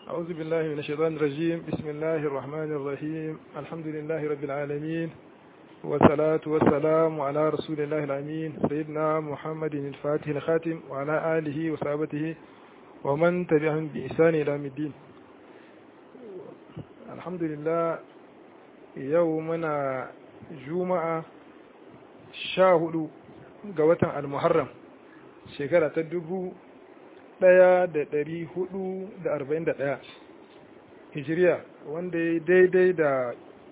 أعوذ بالله من الشيطان الرجيم بسم الله الرحمن الرحيم الحمد لله رب العالمين والصلاة والسلام على رسول الله الأمين سيدنا محمد الفاتح الخاتم وعلى آله وصحبه ومن تبعهم بإحسان إلى الدين الحمد لله يومنا جمعة شاهد قوة المحرم شكرا تدبو ɗaya da ɗari hudu da arba'in da ɗaya hijiriya wanda ya daidai da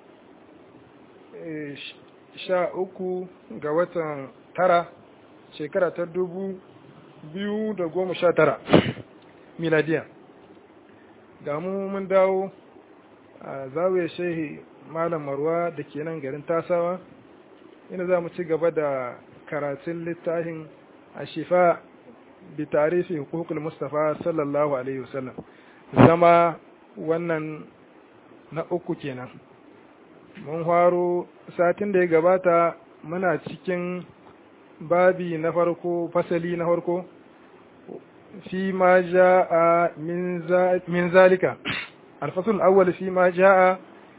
sha uku ga watan tara shekara ta dubu biyu da goma sha tara miladiya ga mu mun dawo a zawiyar shehi malam marwa da ke nan garin tasawa ina za mu ci gaba da karatun littafin a shifa بتعريف حقوق المصطفى صلى الله عليه وسلم zama wannan na uku kenan mun faro satin da ya gabata muna cikin babi na farko fasali na farko fi ma ja'a min zalika alfasul awwal fi ma ja'a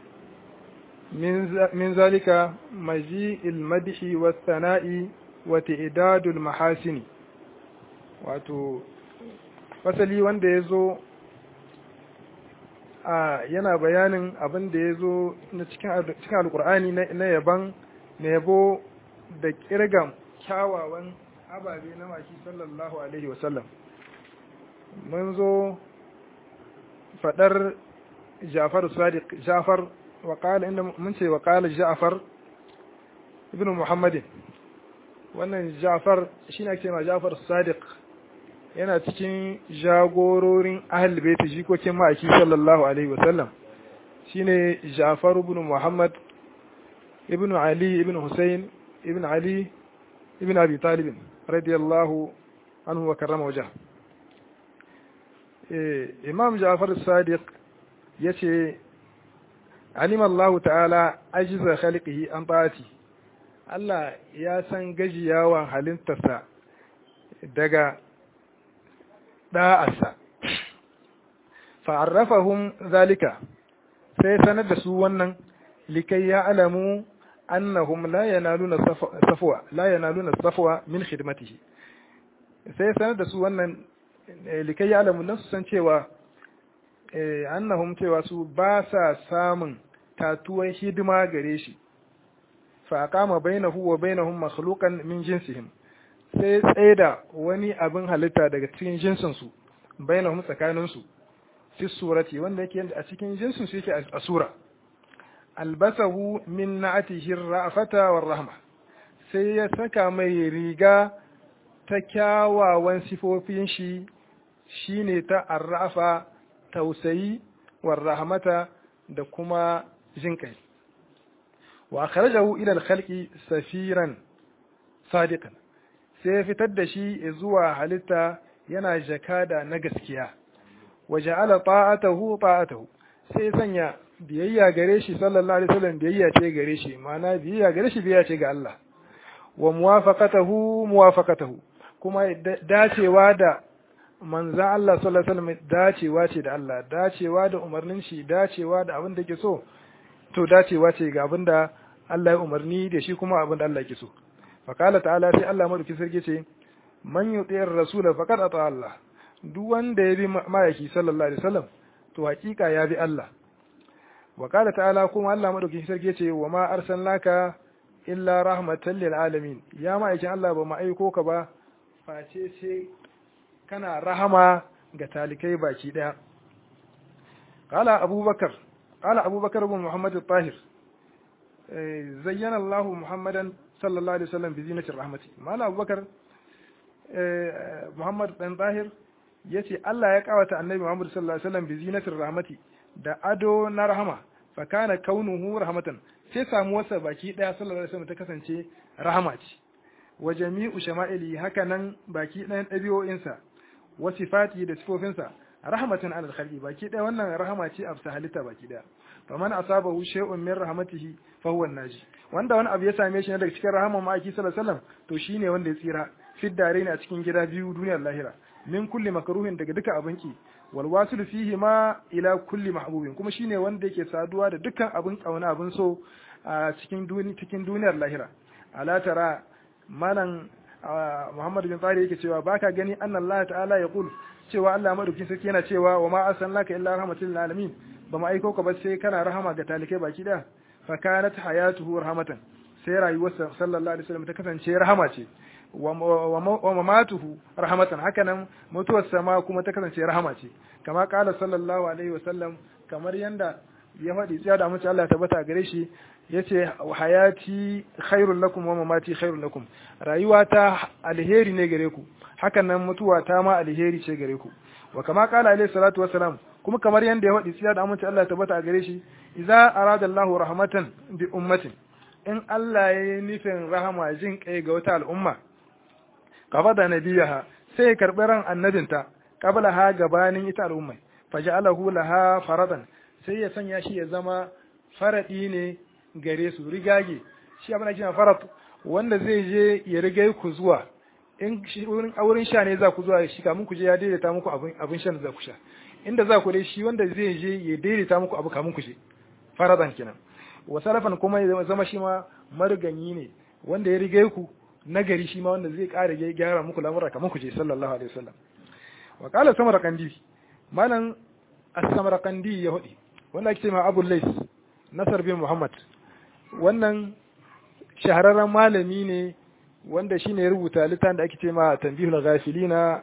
min zalika maji ilmadihi wa sana'i wa ta'idadul mahasini wato fasali wanda ya zo a yana bayanin abin da ya zo na cikin alkur'ani na yaban na yabo da kirgan kyawawan ababe na maki sallallahu alaihi wasallam mun zo fadar jafar sadiq jafar waƙala inda mun ce waƙala jafar ibn muhammadin wannan jafar shi ne ake ma jafar sadiq yana cikin jagororin ahal baiti jikokin ma'aiki sallallahu alaihi wasallam shine Ja'far ibn Muhammad ibn Ali ibn Hussein ibn Ali ibn Abi Talib radiyallahu anhu wa karrama wajha eh Imam Ja'far as-Sadiq yace alima Allah ta'ala ajiza khalqihi an ta'ati Allah ya san gajiyawan halittarsa daga ɗa'arsa, fa'arrafahun zalika, sai sanar da su wannan likai ya alamu annahum la yanaluna safwa la yanaluna safwa min khidmatihi sai sanar da su wannan likai ya alamu nan su san cewa annahum cewa su ba sa samun tatuwan hidima gare shi fa aqama bainahu wa bainahum makhluqan min jinsihim sai tsaida wani abin halitta daga cikin jinsinsu bainahum tsakaninsu fi surati wanda yake a cikin jinsin su yake a sura albasahu min na'atihi ra'afata war rahma sai ya saka mai riga ta kyawawan sifofin shi shine ta arrafa tausayi war rahmata da kuma jinkai wa akhrajahu ila al-khalqi safiran sadiqan sai ya fitar da shi zuwa halitta yana jakada na gaskiya wa ja'ala ta'atahu ta'atahu sai sanya biyayya gare shi sallallahu alaihi wasallam biyayya ce gare shi ma'ana biyayya gare shi biyayya ce ga Allah wa muwafaqatahu muwafaqatahu kuma dacewa da manzan Allah sallallahu alaihi wasallam dacewa ce da Allah dacewa da umarnin shi dacewa da abin da yake so to dacewa ce ga abin da Allah ya umarni da shi kuma abin da Allah yake so faƙala ta'ala sai Allah madauki sarki ce man yuti'ir rasula faqad ata Allah duk wanda ya bi mayaki sallallahu alaihi wasallam to hakika ya bi Allah wa qala ta'ala kuma Allah madauki sarki ce wa ma arsalnaka illa rahmatan lil alamin ya ma'aikin Allah ba mu aiko ka ba face sai kana rahama ga talikai baki daya qala abubakar qala abubakar ibn muhammad al-tahir zayyana Allah muhammadan sallallahu alaihi wasallam bi zinatir rahmati mala abubakar muhammad dan zahir yace Allah ya kawata annabi muhammad sallallahu alaihi wasallam bi zinatir rahmati da ado na rahama fa kana kaunuhu rahmatan sai samu wasa baki daya sallallahu alaihi wasallam ta kasance rahama ce wa jami'u shama'ili haka nan baki ɗayan ɗabi'o'insa wa sifati da sifofinsa rahmatan alal khalqi baki daya wannan rahama ce a halitta baki daya faman asabahu shay'un min rahmatihi fa huwa naji wanda wani abu ya same shi ne daga cikin rahaman ma'aiki sallallahu alaihi wasallam to shine wanda ya tsira fiddare ne a cikin gida biyu duniyar lahira min kulli makruhin daga duka abinki wal wasil fihi ma ila kulli mahbubin kuma shine wanda yake saduwa da dukkan abin kauna abin so a cikin duni cikin duniyar lahira ala tara malan Muhammad bin Tsari yake cewa baka gani anna Allah ta'ala ya kul cewa Allah madaukin sarki yana cewa wa ma arsalnaka illa rahmatil lil alamin ba mu aiko ka ba sai kana rahama ga talikai baki da fa kanat hayatuhu rahmatan sai rayuwarsa sallallahu alaihi wasallam ta kasance rahama ce wa mamatuhu rahmatan hakanan mutuwarsa ma kuma ta kasance rahama ce kama kala sallallahu alaihi wasallam kamar yanda ya faɗi tsaya da amince Allah ya tabbata gare shi yace hayati khairul lakum wa mamati khairul lakum rayuwata alheri ne gare ku hakanan mutuwa ta ma alheri ce gare ku wa kama kala alaihi salatu wassalam kuma kamar yanda ya faɗi tsaya da amince Allah ya tabbata gare shi idza arada Allahu rahmatan bi ummatin in Allah ya yi nufin rahama jin kai ga wata al'umma kafa da nabiyaha sai ya karɓi ran annabinta qabla ha gabanin ita al'ummai faja'alahu laha faradan sai ya sanya shi ya zama faradi ne gare su rigage shi abin da kina farad wanda zai je ya rigai ku zuwa in wurin auren sha ne za ku zuwa shi kamun ku je ya daidaita muku abin abin shan za ku sha inda za ku dai shi wanda zai je ya daidaita muku abu kamun ku je faradan kenan wa salafan kuma ya zama shi ma marganyi ne wanda ya rigai ku nagari shi ma wanda zai ƙara gyara muku lamura kamar ku je sallallahu alaihi wasallam wa qala samarqandi malan as-samarqandi ya hudi wanda ake cewa Abu Lais Nasar bin Muhammad wannan shahararren malami ne wanda shine ya rubuta littafin da ake cewa Tanbihul Ghafilina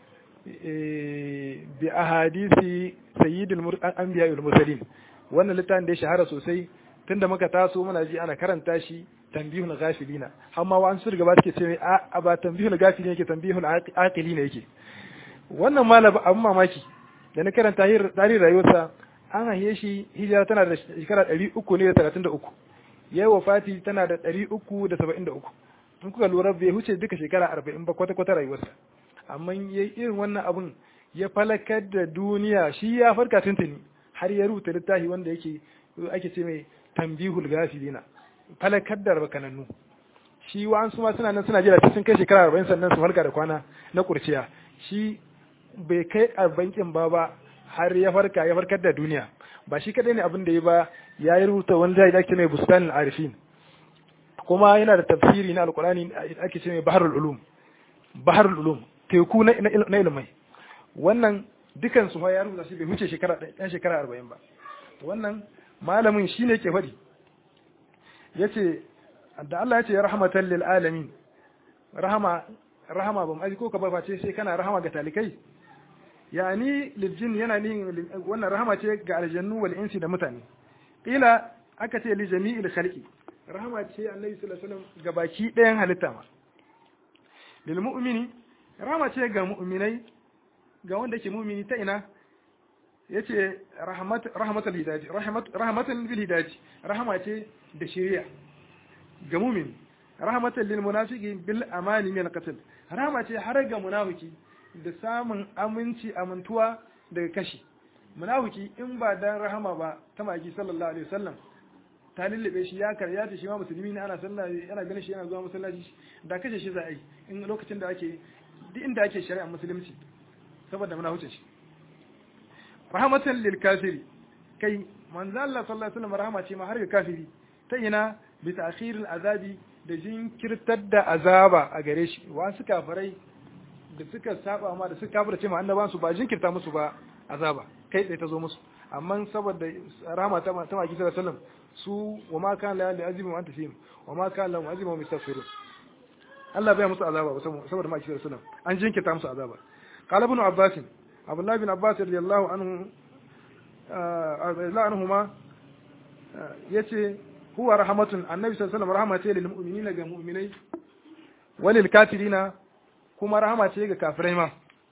bi ahadisi sayyidul anbiya wal mursalin wannan littafin da ya shahara sosai tunda muka taso muna ji ana karanta shi tambihul ghafilina amma wa an su gaba suke ce a ba tambihul ghafilina yake tambihul aqilina yake wannan malaba abun mamaki da na karanta tarihin rayuwarsa an haife shi hijira tana da shekara ɗari uku ne da talatin da uku yayi wafati tana da ɗari uku da saba'in da uku in kuka lura bai huce duka shekara arba'in ba kwata-kwata rayuwarsa amma ya yi irin wannan abun ya falakar da duniya shi ya farka tuntuni har ya rubuta littafi wanda yake ake ce mai tambihul gafilina falakar da rabakanannu shi wa'ansu ma suna nan suna jira sun kai shekara arba'in sannan su farka da kwana na kurciya shi bai kai arba'in ba ba har ya farka ya farkar da duniya ba shi kadai ne abin da ya ba ya yi rubuta wani zai ake mai bustanin arifin kuma yana da tafsiri na alkurani ake ce mai baharul ulum baharul ulum teku na ilimai wannan dukan su ya rubuta shi bai wuce shekara ɗan shekara arba'in ba wannan malamin shi ne ke faɗi ya ce da Allah ya ce rahmatan lil alamin rahama rahama ba mu ko ka ba face sai kana rahama ga talikai yani lil jin yana ni wannan rahama ce ga aljannu wal insi da mutane ila aka ce li jami'il khalqi rahama ce annabi sallallahu alaihi wasallam ga baki ɗayan halitta ma lil mu'mini rahama ce ga mu'minai ga wanda ke mu'mini ta ina yace rahmat rahmatul hidaji rahmat rahmatan bil hidaji rahama ce da shari'a ga mu'min rahmatan lil munafiqi bil amani min qatl rahama ce har ga munafiki da samun aminci amintuwa daga kashi munafiki in ba dan rahama ba ta maki sallallahu alaihi wasallam ta lullube shi ya karya ta shi ma musulmi ne ana sallah yana ganin shi yana zuwa masallaci da kashe shi za a yi in lokacin da ake duk inda ake shari'a musulunci saboda muna huce shi rahmatan lil kafiri kai manzo Allah sallallahu alaihi wasallam rahama ce ma har ga kafiri ta ina bi ta'khiril azabi da jinkirtar da azaba a gare shi wasu kafirai da suka saba ma da suka kafirce ma annaban su ba jinkirta musu ba azaba kai tsaye ta zo musu amma saboda rahama ta ta maki sallallahu alaihi wasallam su wa ma kana la azimu anta fihim wa ma kana la azimu mustaghfirun Allah bai musu azaba ba saboda maki sallallahu alaihi wasallam an jinkirta musu azaba qala ibn abbas abdullah bin abbas radiyallahu anhu radiyallahu anhuma yace huwa rahmatun annabi sallallahu alaihi wasallam rahama ce lil mu'minina ga mu'minai walil kafirina kuma rahama ce ga kafirai ma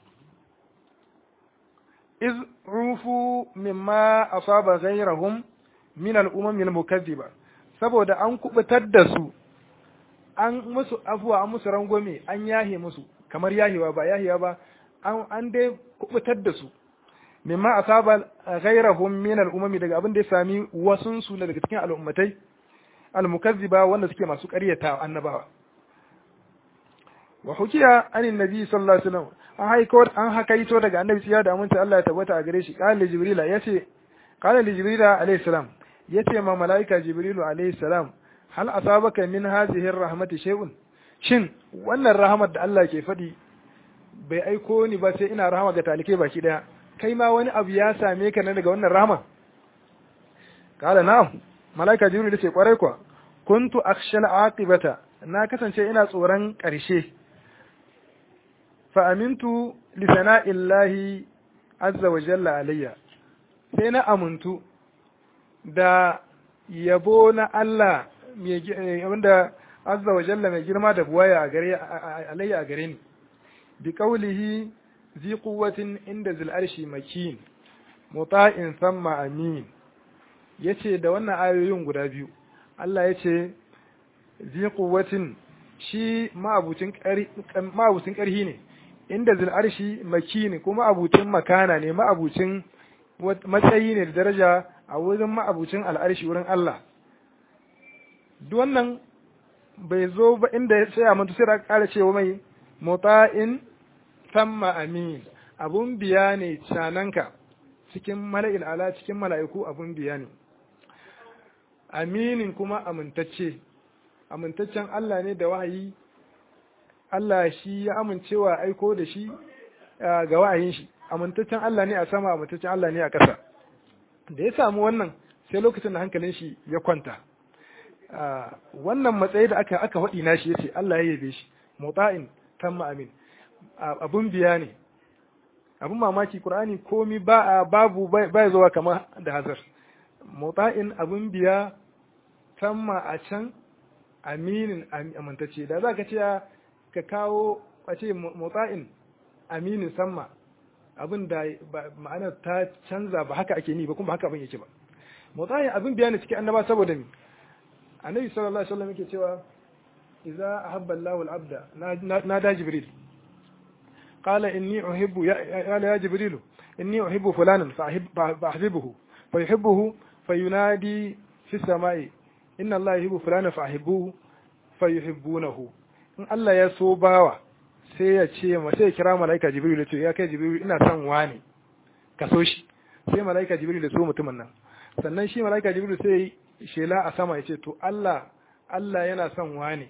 iz rufu mimma asaba ghayrahum min al-umam al-mukaththiba saboda an kubutar da su an musu afuwa an musu rangwame an yahe musu kamar yahewa ba yahewa ba an an dai kubutar da su mimma asaba ghayrahum min al-umam daga abin da ya sami wasun su daga cikin al'ummatai al-mukaththiba wanda suke masu ƙaryata annabawa wa hukiya anin nabi sallallahu alaihi wasallam an haiko an hakaito daga annabi tsiya da aminta Allah ya tabbata a gare shi qala li jibrila yace qala li jibrila alayhi salam yace ma malaika jibrilu alayhi salam hal asabaka min hadhihi rahmati shay'un shin wannan rahamar da Allah ke faɗi bai aiko ni ba sai ina rahama ga talike baki daya kai ma wani abu ya same ka na daga wannan rahama kala na'am malaika jibril yace kwarai kwa kuntu akhshal aqibata na kasance ina tsoron ƙarshe fa amintu li sana'illahi azza wa jalla alayya sai na amuntu da yabo na Allah wanda azza wa jalla mai girma da buwaya a gare alayya a gare ni bi qawlihi zi quwwatin inda zil arshi makin muta'in thumma amin yace da wannan ayoyin guda biyu Allah yace zi quwwatin shi ma'abucin ma'abucin ƙarhi ne inda zil arshi makin kuma abucin makana ne ma'abucin matsayi ne da daraja a wurin ma'abucin al'arshi wurin Allah duk wannan bai zo ba inda ya tsaya mutu sai da ƙara cewa mai muta'in samma amin abun biya ne cananka cikin mala'il ala cikin mala'iku abun biya ne aminin kuma amintacce amintaccen Allah ne da wahayi Allah shi ya amincewa aiko da shi ga wahayin shi amintaccen Allah ne a sama amintaccen Allah ne a ƙasa da ya samu wannan sai lokacin da hankalin shi ya kwanta wannan matsayi da aka aka faɗi nashi yace Allah ya yabe shi muta'in tamma amin abun biya ne abun mamaki Qur'ani komi ba babu bai zuwa kamar da hazar muta'in abun biya tamma a can aminin amintacce da za ka ce ka kawo a ce muta'in aminin samma abin da ma'anar ta canza ba haka ake ni ba kuma haka abin yake ba muta'in abin biya ne cikin annaba saboda ni annabi sallallahu alaihi wasallam yake cewa idza ahabba Allahu al-abda nada jibril qala inni uhibbu ya ya jibril inni uhibbu fulanan fa ahibbuhu fa yuhibbuhu fayunadi fi samai inna Allah yuhibbu fulanan fa ahibbuhu fa yuhibbunahu in Allah ya so bawa sai ya ce ma sai ya kira malaika jibril ya ce ya kai jibril ina son wani ka so shi sai malaika jibril ya so mutumin nan sannan shi malaika jibril sai shela a sama ya ce to Allah Allah yana son wane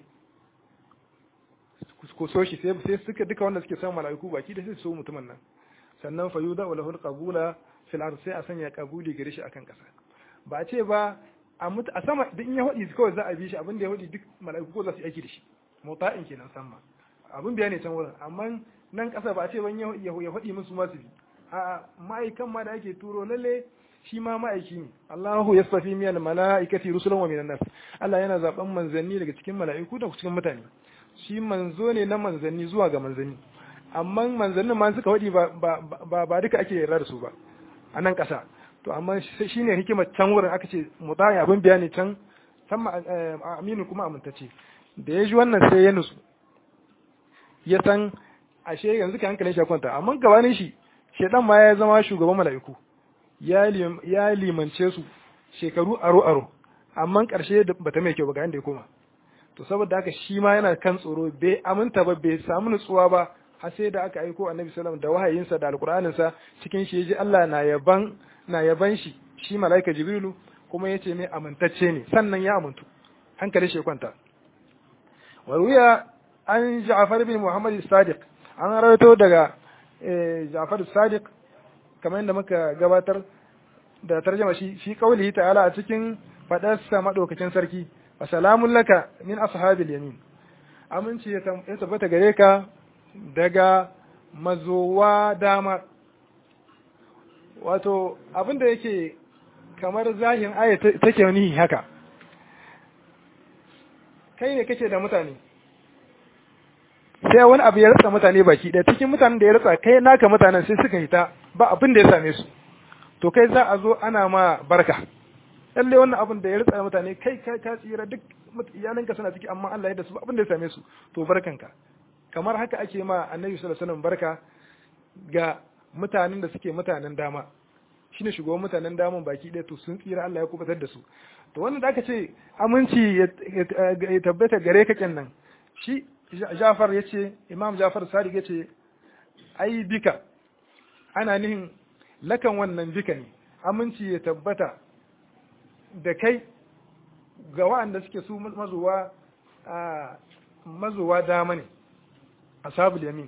ku so shi sai suka duka wanda suke son mala'iku baki da sai so mutumin nan sannan fa yuda wa lahul qabula fil ard sai a sanya kabuli gare shi akan kasa ba a ce ba a mutu a sama duk in ya hudi kawai za a bi shi abin da ya hudi duk mala'iku ko za su yi aiki da shi mota'in kenan sama abin biya ne can wurin amma nan kasa ba a ce ban ya hudi musu masu bi a ma'aikan ma da ake turo lalle shi ma ma'aiki ne Allahu yastafi min mala'ikati rusulan wa minan nas Allah yana zaben manzanni daga cikin mala'iku da cikin mutane shi manzo ne na manzanni zuwa ga manzanni amma manzannin ma suka wadi ba ba ba duka ake yarda da su ba a nan kasa to amma shine hikimar can wurin aka ce mutaya abin bayani can can aminu kuma amintacce da ya ji wannan sai ya nutsu ya san ashe yanzu ka hankalin shi ya kwanta amma gabanin shi shedan ma ya zama shugaban mala'iku ya limance su shekaru aro-aro amma ƙarshe ba ta mai kyau ba ga inda ya koma to saboda haka shi ma yana kan tsoro bai aminta ba bai samu nutsuwa ba har sai da aka aiko annabi sallam da wahayinsa da alƙur'aninsa cikin shi ji Allah na yaban na yaban shi shi malaika jibrilu kuma yace mai amintacce ne sannan ya amintu hankali shi kwanta wa ruya an Ja'far bin Muhammad sadiq an rawaito daga Ja'far sadiq kamar yadda muka gabatar da tarjama shi fi qaulihi ta'ala a cikin fadarsa madaukakin sarki wa salamun laka min ashabil yamin aminci ya tabbata gare ka daga mazowa dama wato abinda yake kamar zahin aya take ni haka kai ne kake da mutane sai wani abu ya rasa mutane baki ɗaya cikin mutanen da ya rasa kai naka mutanen sai suka hita ba abin da ya same su to kai za a zo ana ma barka lalle wannan abin da ya rasa mutane kai ka ka tsira duk iyalanka suna ciki amma Allah ya da su abin da ya same su to barkanka kamar haka ake ma annabi sallallahu alaihi wasallam barka ga mutanen da suke mutanen dama shine shugaban mutanen daman baki ɗaya to sun tsira Allah ya kubatar da su to wannan da aka ce aminci ya tabbata gare ka kenan shi Jafar ya ce Imam Jafar Sadiq ya ce ai bika ana nihin lakan wannan bika ne aminci ya tabbata da kai ga wa'anda suke su mazuwa mazuwa dama ne ashabul yamin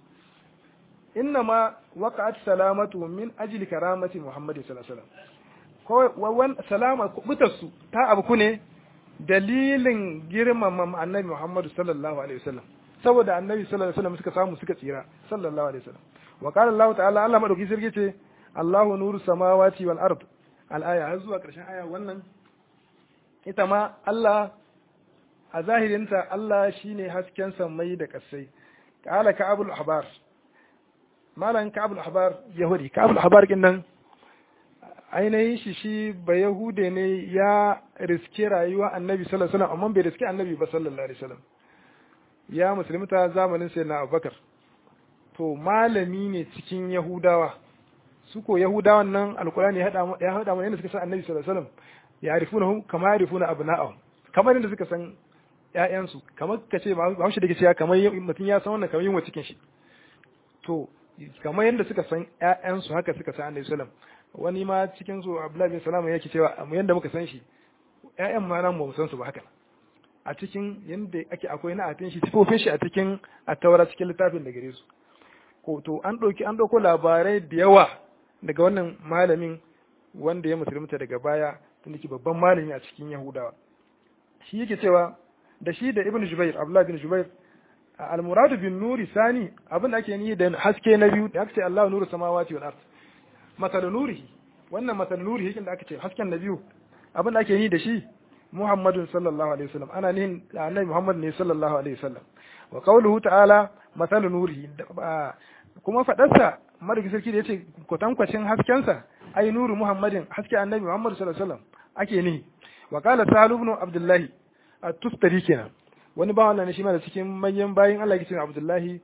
inna ma waqa'at salamatu min ajli karamati muhammad sallallahu alaihi wasallam ko wan salama kubutarsu ta abu ne dalilin girmama annabi muhammad sallallahu alaihi wasallam saboda annabi sallallahu alaihi wasallam suka samu suka tsira sallallahu alaihi wasallam wa qala allah ta'ala allah madauki sirri ce allahu nuru samawati wal ard al aya har zuwa karshen aya wannan ita ma allah a zahirinta allah shine hasken sammai da kasai qala ka'abul ahbar malan ka'abul ahbar yahudi ka'abul ahbar kin nan ainihin shi shi ba yahude ne ya riske rayuwa annabi sallallahu alaihi wasallam amma bai riske annabi ba sallallahu alaihi wasallam ya musulmita zamanin sai na abubakar to malami ne cikin yahudawa su ko yahudawan nan alkurani ya haɗa mana yadda suka san annabi sallallahu alaihi wasallam ya arifuna kama ya arifuna abna'ahum kamar yadda suka san ƴaƴansu kamar ka ce ba shi da ke cewa kamar mutum ya san wannan kamar yin wa cikin shi to kamar yadda suka san ƴaƴansu haka suka san annabi sallallahu wani ma cikin su abdullahi bin salama yake cewa yadda muka san shi ƴaƴan ma nan ba mu san su ba haka a cikin yadda ake akwai na atin shi sifofin shi a cikin a taura cikin littafin da gare su ko to an ɗauki an ɗauko labarai da yawa daga wannan malamin wanda ya musulunta daga baya tunda ke babban malami a cikin yahudawa shi yake cewa da shi da ibn jubair abdullahi bin jubair al-muradu bin nuri sani abin da ake ni da haske na biyu da aka ce Allahu nuru samawati wal ard masal nurihi wannan masal nurihi da aka ce hasken na biyu abin da ake ni da shi Muhammadun sallallahu alaihi wasallam ana nihin annabi Muhammad ne sallallahu alaihi wasallam wa qawluhu ta'ala masalu nurihi kuma fadarsa madauki sarki da yace kwatankwacin haskensa ai nuru Muhammadin haske annabi Muhammad sallallahu alaihi wasallam ake nihi wa qala Salu ibn Abdullah at-Tustari kenan wani ba wannan shi ma da cikin manyan bayin Allah yake cewa Abdullahi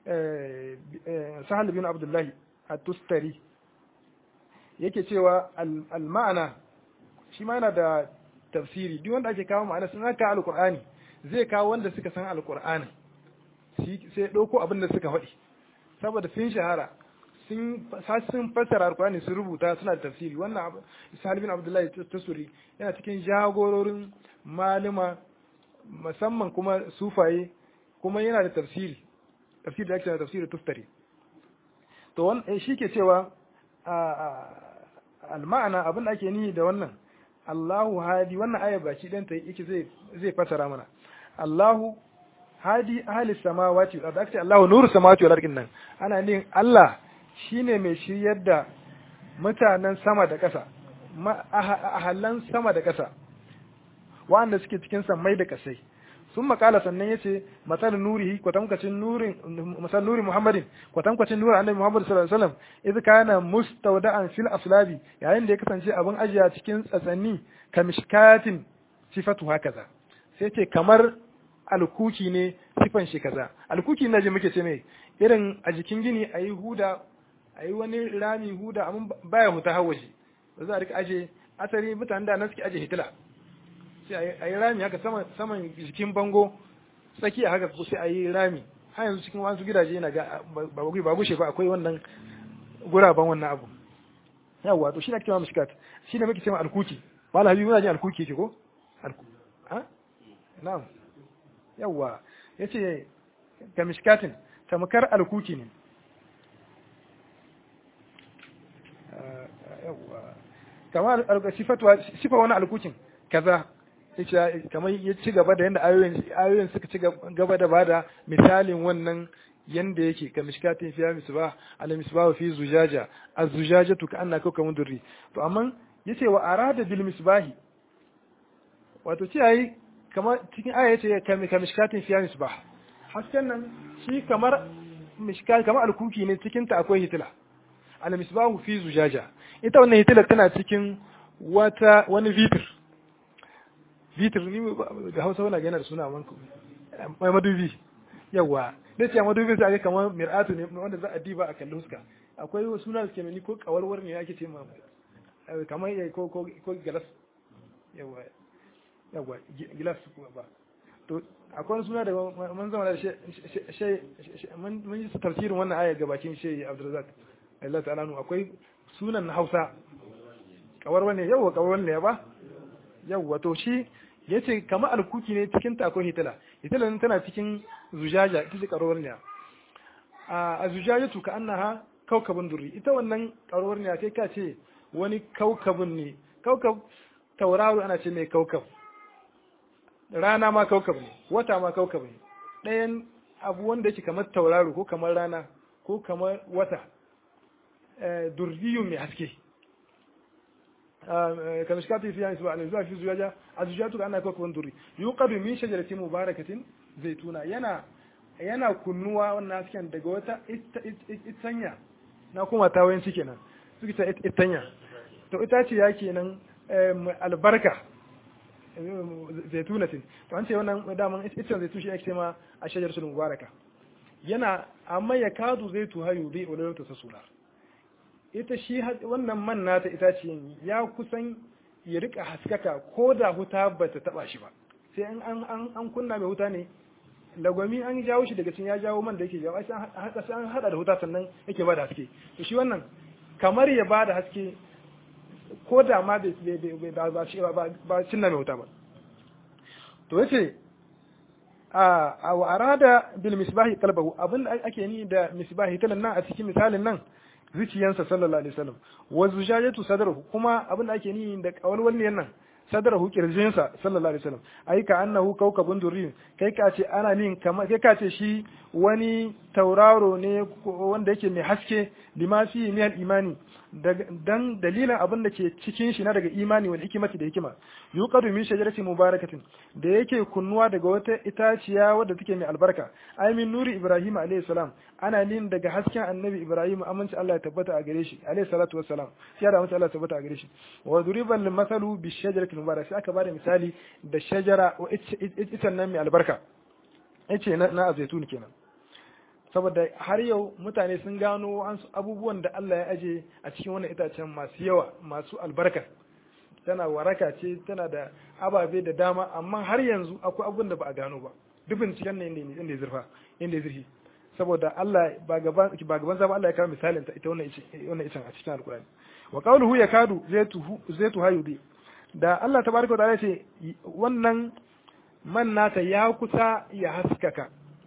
Sahal ibn Abdullah at-Tustari yake cewa al-ma'ana shi ma yana da tafsiri duk wanda ake kawo ma'ana sun haka alqur'ani zai kawo wanda suka san alqur'ani sai ɗauko abin da suka faɗi saboda sun shahara sun sun fassara alqur'ani sun rubuta suna da tafsiri wannan Salim bin Abdullahi Tasuri yana cikin jagororin malama musamman kuma sufaye kuma yana da tafsiri tafsiri da ake da tafsiri tustari to wannan shi ke cewa al-ma'ana abin da ake nihi da wannan Allahu hadi wannan aya baki dan ta yake zai zai fasara mana Allahu hadi ahli samawati wal ardi Allahu nuru samawati wal ardi nan ana nin Allah shine mai shiryar da mutanen sama da ƙasa ahallan sama da ƙasa wanda suke cikin sammai da ƙasai sun makala sannan ya ce matsal nurihi kwatankwacin nurin masal nuri muhammadin kwatankwacin nurin annabi muhammad sallallahu alaihi wasallam idh kana mustawda'an fil aslabi yayin da ya kasance abin ajiya cikin tsatsanni kamishkatin sifatu hakaza sai ce kamar alkuki ne sifan shi kaza alkuki na ji muke ce mai irin a jikin gini a yi huda a yi wani rami huda amma baya huta hawaji ba za a rika aje asali mutanen da nan suke aje hitila sai a yi rami haka saman jikin bango tsakiya haka ko sai a yi rami har yanzu cikin wasu gidaje yana ga ba gushe ba akwai wannan guraben wannan abu yawwa to shi ne ake cewa mishkat shi ne muke cewa alkuki mala habibu muna jin alkuki yake ko alku ha na'am yawwa yace ga mishkatin tamkar alkuki ne yawwa kamar sifatu sifa wani alkukin kaza yace kamar ya ci gaba da yanda ayoyin ayoyin suka ci gaba da bada misalin wannan yanda yake ka mishkatin fiya misbah ala misbah fi zujaja az-zujajatu ka annaka kawkamun durri to amma yace wa arada bil misbahi wato ce yayi kamar cikin aya yace ka mishkatin fiya misbah hasken nan shi kamar mishkat kamar alkuki ne cikin ta akwai hitila al misbahu fi zujaja ita wannan hitila tana cikin wata wani vitir vitir ni da hausa wani gana da suna manku mai madubi yawa da ce madubi sai ake kamar mir'atu ne wanda za a diba a kalli huska akwai wasu suna da ke mani ko kawarwar ne ake ce ma kamar ko ko ko gilas yawa yawa gilas ba to akwai wani suna da mun zama da shi mun yi tafsirin wannan aya ga bakin shi Abdulrazak Allah ta'ala nu akwai sunan na Hausa kawar wani yawa kawar wani ba yawa to shi yace kamar alkuki ne cikin ta akwai hitila hitila nan tana cikin zujaja ita ce kawar ne a zujajatu ka annaha kaukabun durri ita wannan kawar ne kai ka ce wani kaukabun ne kaukab tauraro ana ce mai kaukab rana ma kaukab ne wata ma kaukab ne ɗayan abu wanda yake kamar tauraro ko kamar rana ko kamar wata durriyun mai haske kamar shi fi yansu ba zuwa fi zuwaja a zujatu ka ana kaukabin durri yuqadu min shajaratin mubarakatin zaituna yana yana kunnuwa wannan hasken daga wata itanya na kuma tawayen ciki nan suke ta itanya to ita ce ya kenan albarka zaitunatin to an ce wannan daman ita zaitu shi ake ma a shajar sul mubaraka yana amma ya kadu zaitu hayu bi wala ta sasula ita shi wannan man nata ita ce ya kusan ya rika haskaka ko da huta bata taba shi ba sai an an an kunna mai huta ne lagwami an jawo shi daga cikin ya jawo man da yake jawo sai an hada da huta sannan yake bada haske to shi wannan kamar ya bada haske ko da ma ba cinna mai wuta ba to yace a wa arada bil misbahi qalbahu abin da ake ni da misbahi talan nan a cikin misalin nan zuciyansa sallallahu alaihi wasallam wa zujajatu sadrahu kuma abin da ake ni da kawalwalliyan nan sadrahu kirjinsa sallallahu alaihi wasallam ai ka annahu kawkabun durri kai ka ce ana nin kamar kai ka ce shi wani tauraro ne wanda yake mai haske lima fi min imani dan dalilin abin da ke cikin shi na daga imani wal hikimati da hikima yuqadu min shajarati mubarakatin da yake kunnuwa daga wata itaciya wadda take mai albarka ai min nuri ibrahim alayhi salam ana nin daga hasken annabi ibrahim aminci Allah ya tabbata a gare shi alayhi salatu wassalam sai da aminci Allah ya tabbata a gare shi wa duriban masalu bi shajarati mubarak sai aka bada misali da shajara wa itan nan mai albarka yace na na zaitun kenan saboda har yau mutane sun gano abubuwan da Allah ya aje a cikin wannan itacen masu yawa masu albarka tana waraka ce tana da ababe da dama amma har yanzu akwai abubuwan da ba a gano ba duk binciken ne inda ya zurfa inda ya zurfi saboda Allah ba gaban ba gaban zaba Allah ya kawo misalin ta ita wannan wannan icen a cikin alkurani wa qawluhu yakadu zaitu zaitu hayudi da Allah tabaraka wa ta'ala ce wannan man nata ya kusa ya haskaka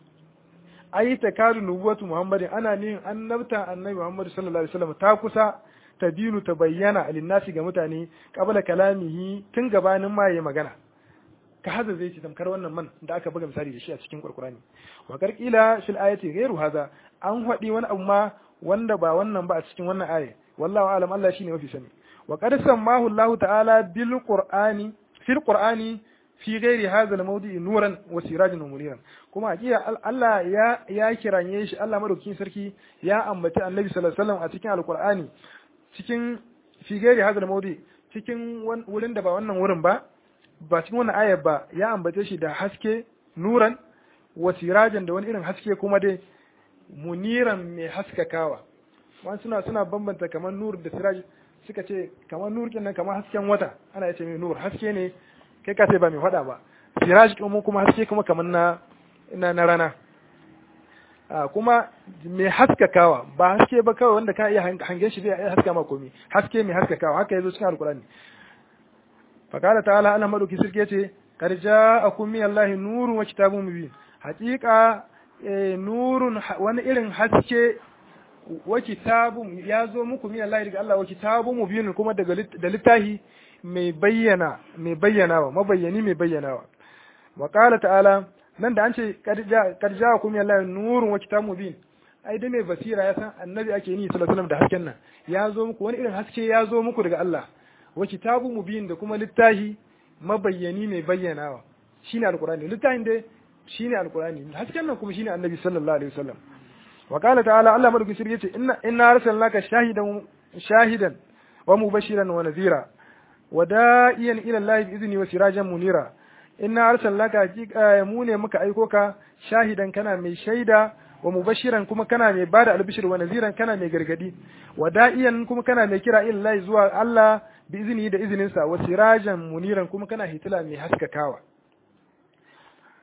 ai ta kadu nubuwatu muhammadin ana nihin annabta annabi muhammadu sallallahu alaihi wasallam ta kusa ta dinu ta bayyana alinnasi ga mutane qabla kalamihi tun gabanin ma yayi magana ka haza zai ci tamkar wannan man da aka buga misali da shi a cikin qur'ani wa qarqila fil ayati ghairu hadha an hadi wani abu ma wanda ba wannan ba a cikin wannan aya wallahu alam Allah shine mafi sani wa qad sammahu Allah ta'ala bil qur'ani fil qur'ani fi gairi hadha al-mawdi'i nuran wa sirajan wa muniran kuma hakika Allah ya ya kiranye shi Allah madaukakin sarki ya ambaci Annabi sallallahu alaihi wasallam a cikin alqur'ani cikin fi gairi hadha al-mawdi cikin wurin da ba wannan wurin ba ba cikin wannan ayar ba ya ambace shi da haske nuran wa sirajan da wani irin haske kuma dai muniran mai haskakawa wani suna suna bambanta kamar nur da siraj suka ce kamar nur kenan kamar hasken wata ana yace mai nur haske ne kai ka sai ba mai faɗa ba siraj kuma kuma haske kuma kamar na na, na rana a kuma mai haskakawa ba haske ba kawai wanda ka iya hangen shi zai haska ma komai haske mai haskakawa haka yazo cikin alkurani fa qala ta'ala Allah madauki sirke yace qad ja'akum min Allahi nurun wa kitabun mubin haqiqa nurun wani irin haske wa kitabun ya zo muku min Allah daga Allah wa kitabun mubin kuma daga da littahi mai bayyana mai bayyanawa mabayyani mai bayyanawa wa qala ta'ala nan da an ce kad ja'akum min Allah nurun wa kitabun mubin ai da mai basira ya san annabi ake ni sallallahu alaihi wasallam da hasken nan ya zo muku wani irin haske ya zo muku daga Allah wa kitabun mubin da kuma littahi mabayyani mai bayyanawa shine alqur'ani littahin dai shine alqur'ani hasken nan kuma shine annabi sallallahu alaihi wasallam wa qala ta'ala Allah madaukakin sirri yace inna inna arsalnaka shahidan shahidan wa mubashiran wa nadhira wa da'iyan ila Allah bi izni wa sirajan munira inna arsalnaka haqiqa mu ne muka aiko ka shahidan kana mai shaida wa mubashiran kuma kana mai bada albishir wa naziran kana mai gargadi wa da'iyan kuma kana mai kira ila Allah zuwa Allah bi izini da izininsa wa sirajan muniran kuma kana hitila mai haskakawa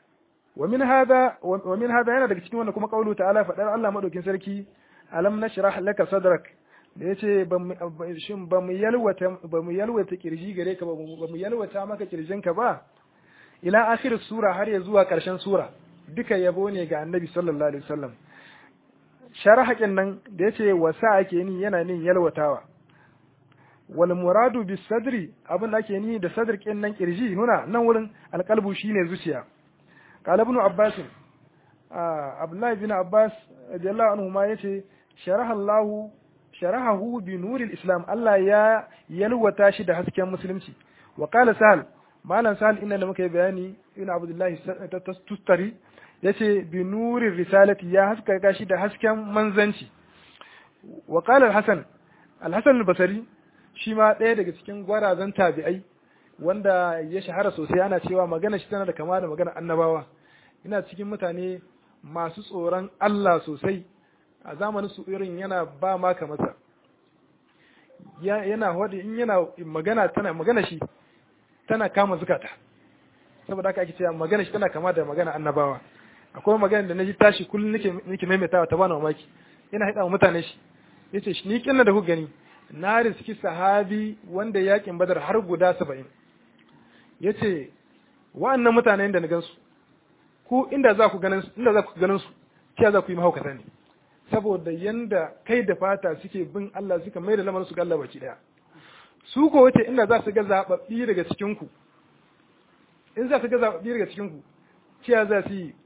wa min hada wa min hada yana daga cikin wannan kuma qaulu ta'ala fadar Allah madaukin sarki alam nashrah laka sadrak da yace shin ba mu yalwata ba mu yalwata kirji gare ka ba mu yalwata maka kirjinka ba ila akhir sura har ya zuwa karshen sura duka yabo ne ga annabi sallallahu alaihi wasallam sharahakin nan da yace wasa ake ni yana nin yalwatawa wal muradu bis sadri abin da ake ni da sadr kin nan kirji nuna nan wurin alqalbu shine zuciya qala ibn abbas abdullahi bin abbas radiyallahu anhu ma yace sharaha allah sharahahu bi nuril islam Allah ya yalwata shi da hasken musulunci wa qala sahal malam sahal inna da muka yi bayani ibn abdullahi tustari yace bi nurir risalati ya haska shi da hasken manzanci wa qala al-hasan al-hasan al-basri shi ma ɗaya daga cikin gwarazan tabi'ai wanda ya shahara sosai ana cewa magana shi tana da kama da magana annabawa ina cikin mutane masu tsoron Allah sosai a zamanin su irin yana ba ma ka masa yana hodi in yana magana tana magana shi tana kama zukata saboda haka ake cewa magana shi tana kama da magana annabawa akwai magana da naji tashi kullum nake nake maimaitawa ta bani mamaki ina hada mutane shi yace shi ni kinna da ku gani na riski sahabi wanda yakin badar har guda saba'in ya ce wa'annan mutanen da na gansu ku inda za ku ganin inda za ku ganin su kiya za ku yi mahaukata ne saboda yanda kai da fata suke bin Allah suka mai da lamarin su ga Allah baki daya su ko wace inda za su ga zababbi daga cikin ku in za su ga zababbi daga cikin ku kiya za su yi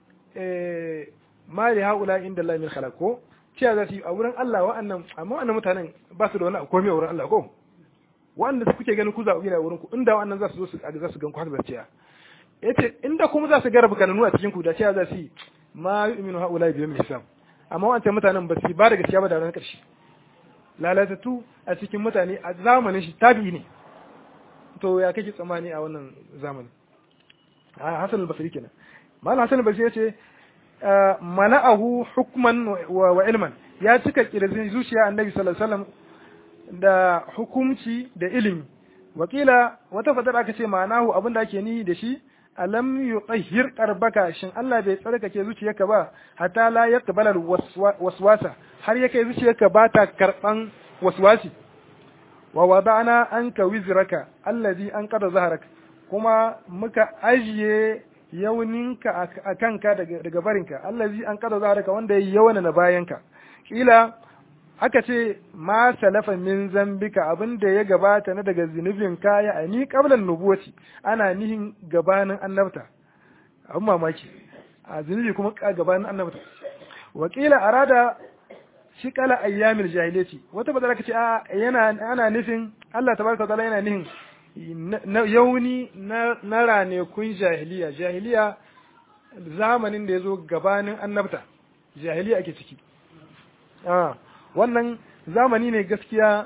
eh mali haula inda Allah min khalaq ko cewa za su yi a wurin Allah wa'annan amma wa'annan mutanen ba su da wani komai a wurin Allah ko wa'anda su kuke ganin ku zaɓi a wurin ku inda wa'annan za su zo su za su gan ku haka za su ciya yace inda kuma za su garba kananu a cikin ku da cewa za su yi ma yu'minu haula bi yawmil hisab amma wa'ancan mutanen ba su ba da gaskiya ba da ranar ƙarshe lalatattu a cikin mutane a zamanin shi tabi'i ne to ya kake tsammani a wannan zamanin Hassan al-Basri kenan Malam Hassan al-Basri yace mana'ahu hukman wa ilman ya cika kirjin zuciya annabi sallallahu alaihi wasallam da hukumci da ilimi wakila wata fadar aka ce ma'anahu abin da ake ni da shi alam yutahhir qarbaka shin Allah bai tsarkake zuciyarka ba hatta la yaqbala waswasa har yake zuciyarka ba ta karban waswasi wa wada'na anka wizraka allazi anqada zaharak kuma muka ajiye yauninka a kanka daga barinka allazi an kada zaraka wanda ya yawana na bayanka kila aka ce ma salafa min zambika abin da ya gabata na daga zunubin kaya a ni qablan nubuwati ana nihin gabanin annabta abin mamaki a zunubi kuma gabanin annabta wa kila arada shi kala ayyamil jahiliyati wata badala kace a yana ana nufin Allah tabaraka taala yana nihin yauni na ranakun jahiliya jahiliya zamanin da ya zo gabanin annabta jahiliya ake ciki wannan zamani ne gaskiya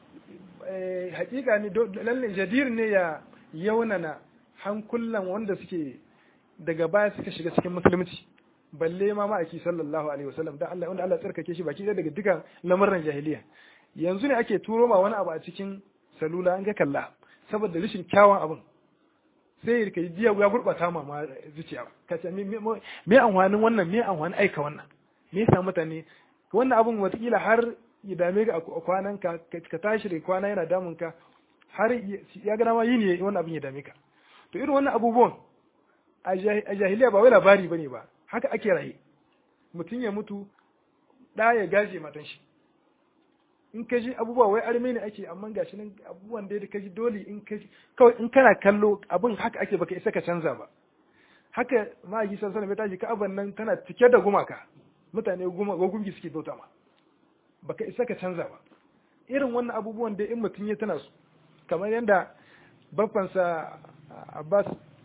hakika ne lalle jadir ne ya yaunana hankulan wanda suke daga baya suka shiga cikin musulunci balle ma ma'aiki sallallahu alaihi wasallam da Allah wanda Allah tsarkake shi baki daga dukan lamarin jahiliya yanzu ne ake turo ma wani abu a cikin salula an ga kalla saboda rashin kyawun abin sai ka jiya ya gurɓata ma ma zuciya ka ce me amfanin wannan me amfanin aika wannan me yasa mutane wannan abin watakila har ya dame ka a kwanan ka ka tashi da kwana yana damun ka har ya ga ma yini wannan abin ya dame ka to irin wannan abubuwan a jahiliya ba wai labari bane ba haka ake raye mutum ya mutu da ya gaje matan shi in ka ji abubuwa wai arme ne ake amma gashi nan abubuwan da ka ji dole in ka kawai in kana kallo abin haka ake baka isa ka canza ba haka ma'aiki san sanar tashi ka'aban nan tana cike da gumaka mutane gungi suke bauta ma baka isa ka canza ba irin wannan abubuwan da in mutum ya tana su kamar yadda babbansa Abbas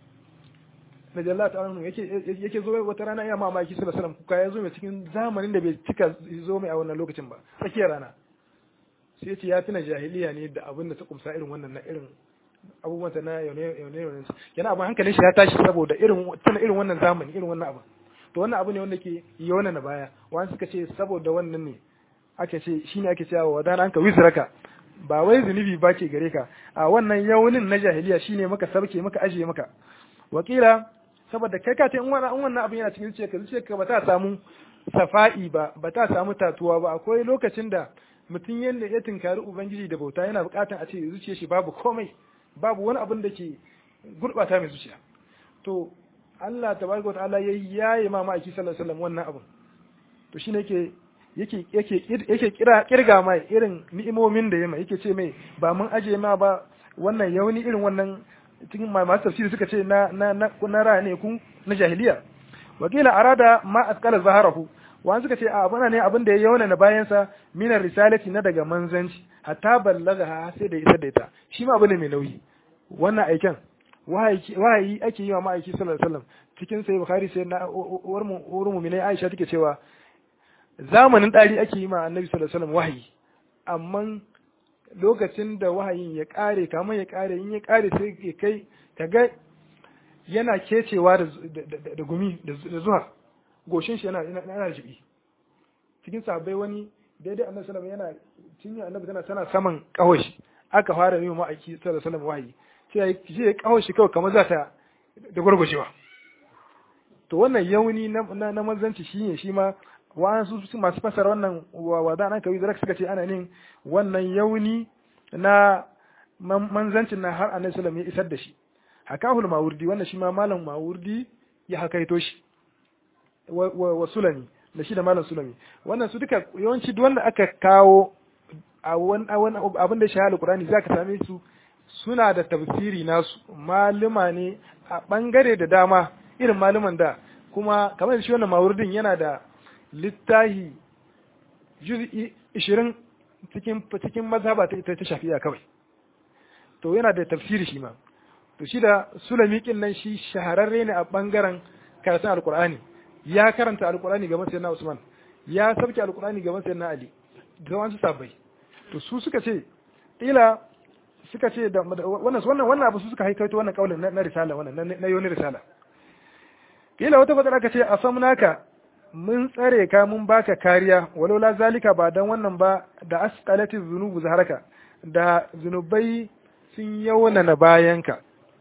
da Jalla ta yake yake zo wata rana ya mamaki sallallahu alaihi wasallam kuka ya zo mai cikin zamanin da bai cika zo mai a wannan lokacin ba tsakiyar rana sai ya ce ya tuna jahiliya ne da abin da ta kumsa irin wannan na irin abubuwan ta na yaune yaune yana abin hankalin shi ya tashi saboda irin tuna irin wannan zamani irin wannan abu to wannan abu ne wanda ke yauna na baya wani suka ce saboda wannan ne ake ce shine ake cewa wa dan anka wizraka ba wai zunubi ba ke gare ka a wannan yaunin na jahiliya shine maka sarke maka ajiye maka wakila saboda kai ka ce in wannan abin yana cikin zuciyarka zuciyarka ba ta samu safa'i ba ba ta samu tatuwa ba akwai lokacin da mutum yadda ya tinkari ubangiji da bauta yana bukatan a ce zuciyar shi babu komai babu wani abin da ke gurbata mai zuciya to Allah tabaraka ta'ala ya yaye ma ma'aiki sallallahu alaihi wasallam wannan abin to shine yake yake yake yake kira kirga mai irin ni'imomin da ya mai yake ce mai ba mun aje ma ba wannan yauni irin wannan cikin masu tafsiri suka ce na na na na ra ne kun na jahiliya wakila arada ma asqala zaharahu wani suka ce a abuna ne abin da ya yauna na bayansa minar risalati na daga manzanci hatta ballaga sai da isa da ita shi ma abu ne mai nauyi wannan aiken wahayi ake yi wa ma'aiki sallallahu alaihi wasallam cikin sai bukhari sai na uwar mu minai aisha take cewa zamanin dari ake yi ma annabi sallallahu alaihi wasallam wahayi amma lokacin da wahayin ya kare kamar ya kare in ya kare sai ya kai kaga yana kecewa da gumi da zuwa goshin shi yana yana jibi cikin sabai wani daidai annabi sallallahu yana cinye annabi tana tana saman kawashi aka fara yi ma'aiki sallallahu alaihi wasallam wahayi sai ya kawashi kawai kamar za ta da gurgushewa to wannan yauni na na manzanci shine shi ma wa'ansu su masu fasara wannan wada nan kawai zaka suka ce ana nin wannan yauni na manzancin na har annabi sallallahu ya isar da shi hakahul mawurdi wannan shi ma malam mawurdi ya hakaito shi wa sulami da shi da malam sulami wannan su duka yawanci duk wanda aka kawo a wani abin da shahada qur'ani zaka same su suna da tafsiri nasu maluma ne a bangare da dama irin maluman da kuma kamar shi wannan mawurdin yana da littahi juz'i 20 cikin cikin mazhaba ta ta shafi'a kawai to yana da tafsiri shi ma to shi da sulami kin nan shi shahararre ne a bangaren karatun alqur'ani ya karanta alqur'ani gaban sayyidina usman ya sabke alqur'ani gaban sayyidina ali da wasu sabai to su suka ce ila suka ce da wannan wannan wannan abu su suka haikaito wannan kaulin na risala wannan na yoni risala kila wata fadar aka ce a samnaka mun tsare ka mun baka kariya walau la zalika ba dan wannan ba da asqalati zunubu zaharaka da zunubai sun yauna na bayanka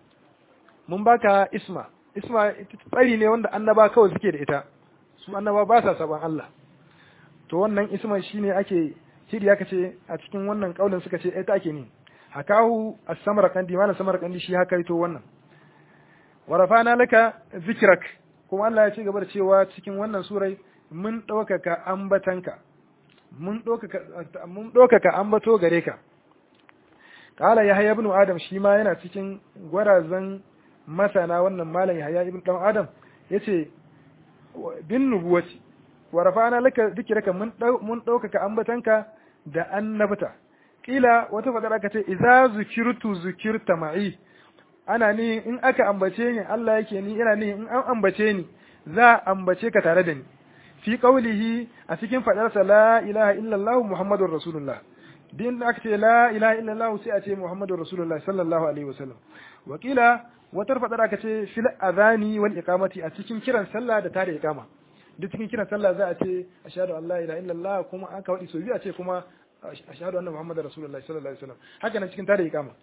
mun baka isma isma tsari ne wanda annaba kawai suke da ita su annaba ba sa saban Allah to wannan isma shine ake shiri aka ce a cikin wannan kaulin suka ce ita ake ni hakahu as-samarqandi malam samarqandi shi haka ito wannan wa rafa'na laka zikrak kuma Allah ya ce gaba da cewa cikin wannan surai mun ɗaukaka ambatanka mun ɗaukaka mun ɗaukaka ambato gare ka kala yahya ibn adam shi ma yana cikin gwarazan masana wannan malam yahya ibn dan adam yace bin nubuwati wa rafa'na laka zikraka mun mun ɗaukaka ambatanka da annabta kila wata fadar aka ce idza zukirtu zukirta ma'i ana ni in aka ambace ni Allah yake ni ina ni in an ambace ni za a ambace ka tare da ni fi qaulihi a cikin fadarsa la ilaha illallah muhammadur rasulullah din aka ce la ilaha illallah sai a ce muhammadur rasulullah sallallahu alaihi wasallam wakila wata fadar aka ce fil adhani wal iqamati a cikin kiran sallah da tare iqama duk cikin kiran sallah za a ce ashhadu an la ilaha illallah kuma aka wadi so biyu a ce kuma ashhadu anna muhammadar rasulullah sallallahu alaihi wasallam haka nan cikin tare iqama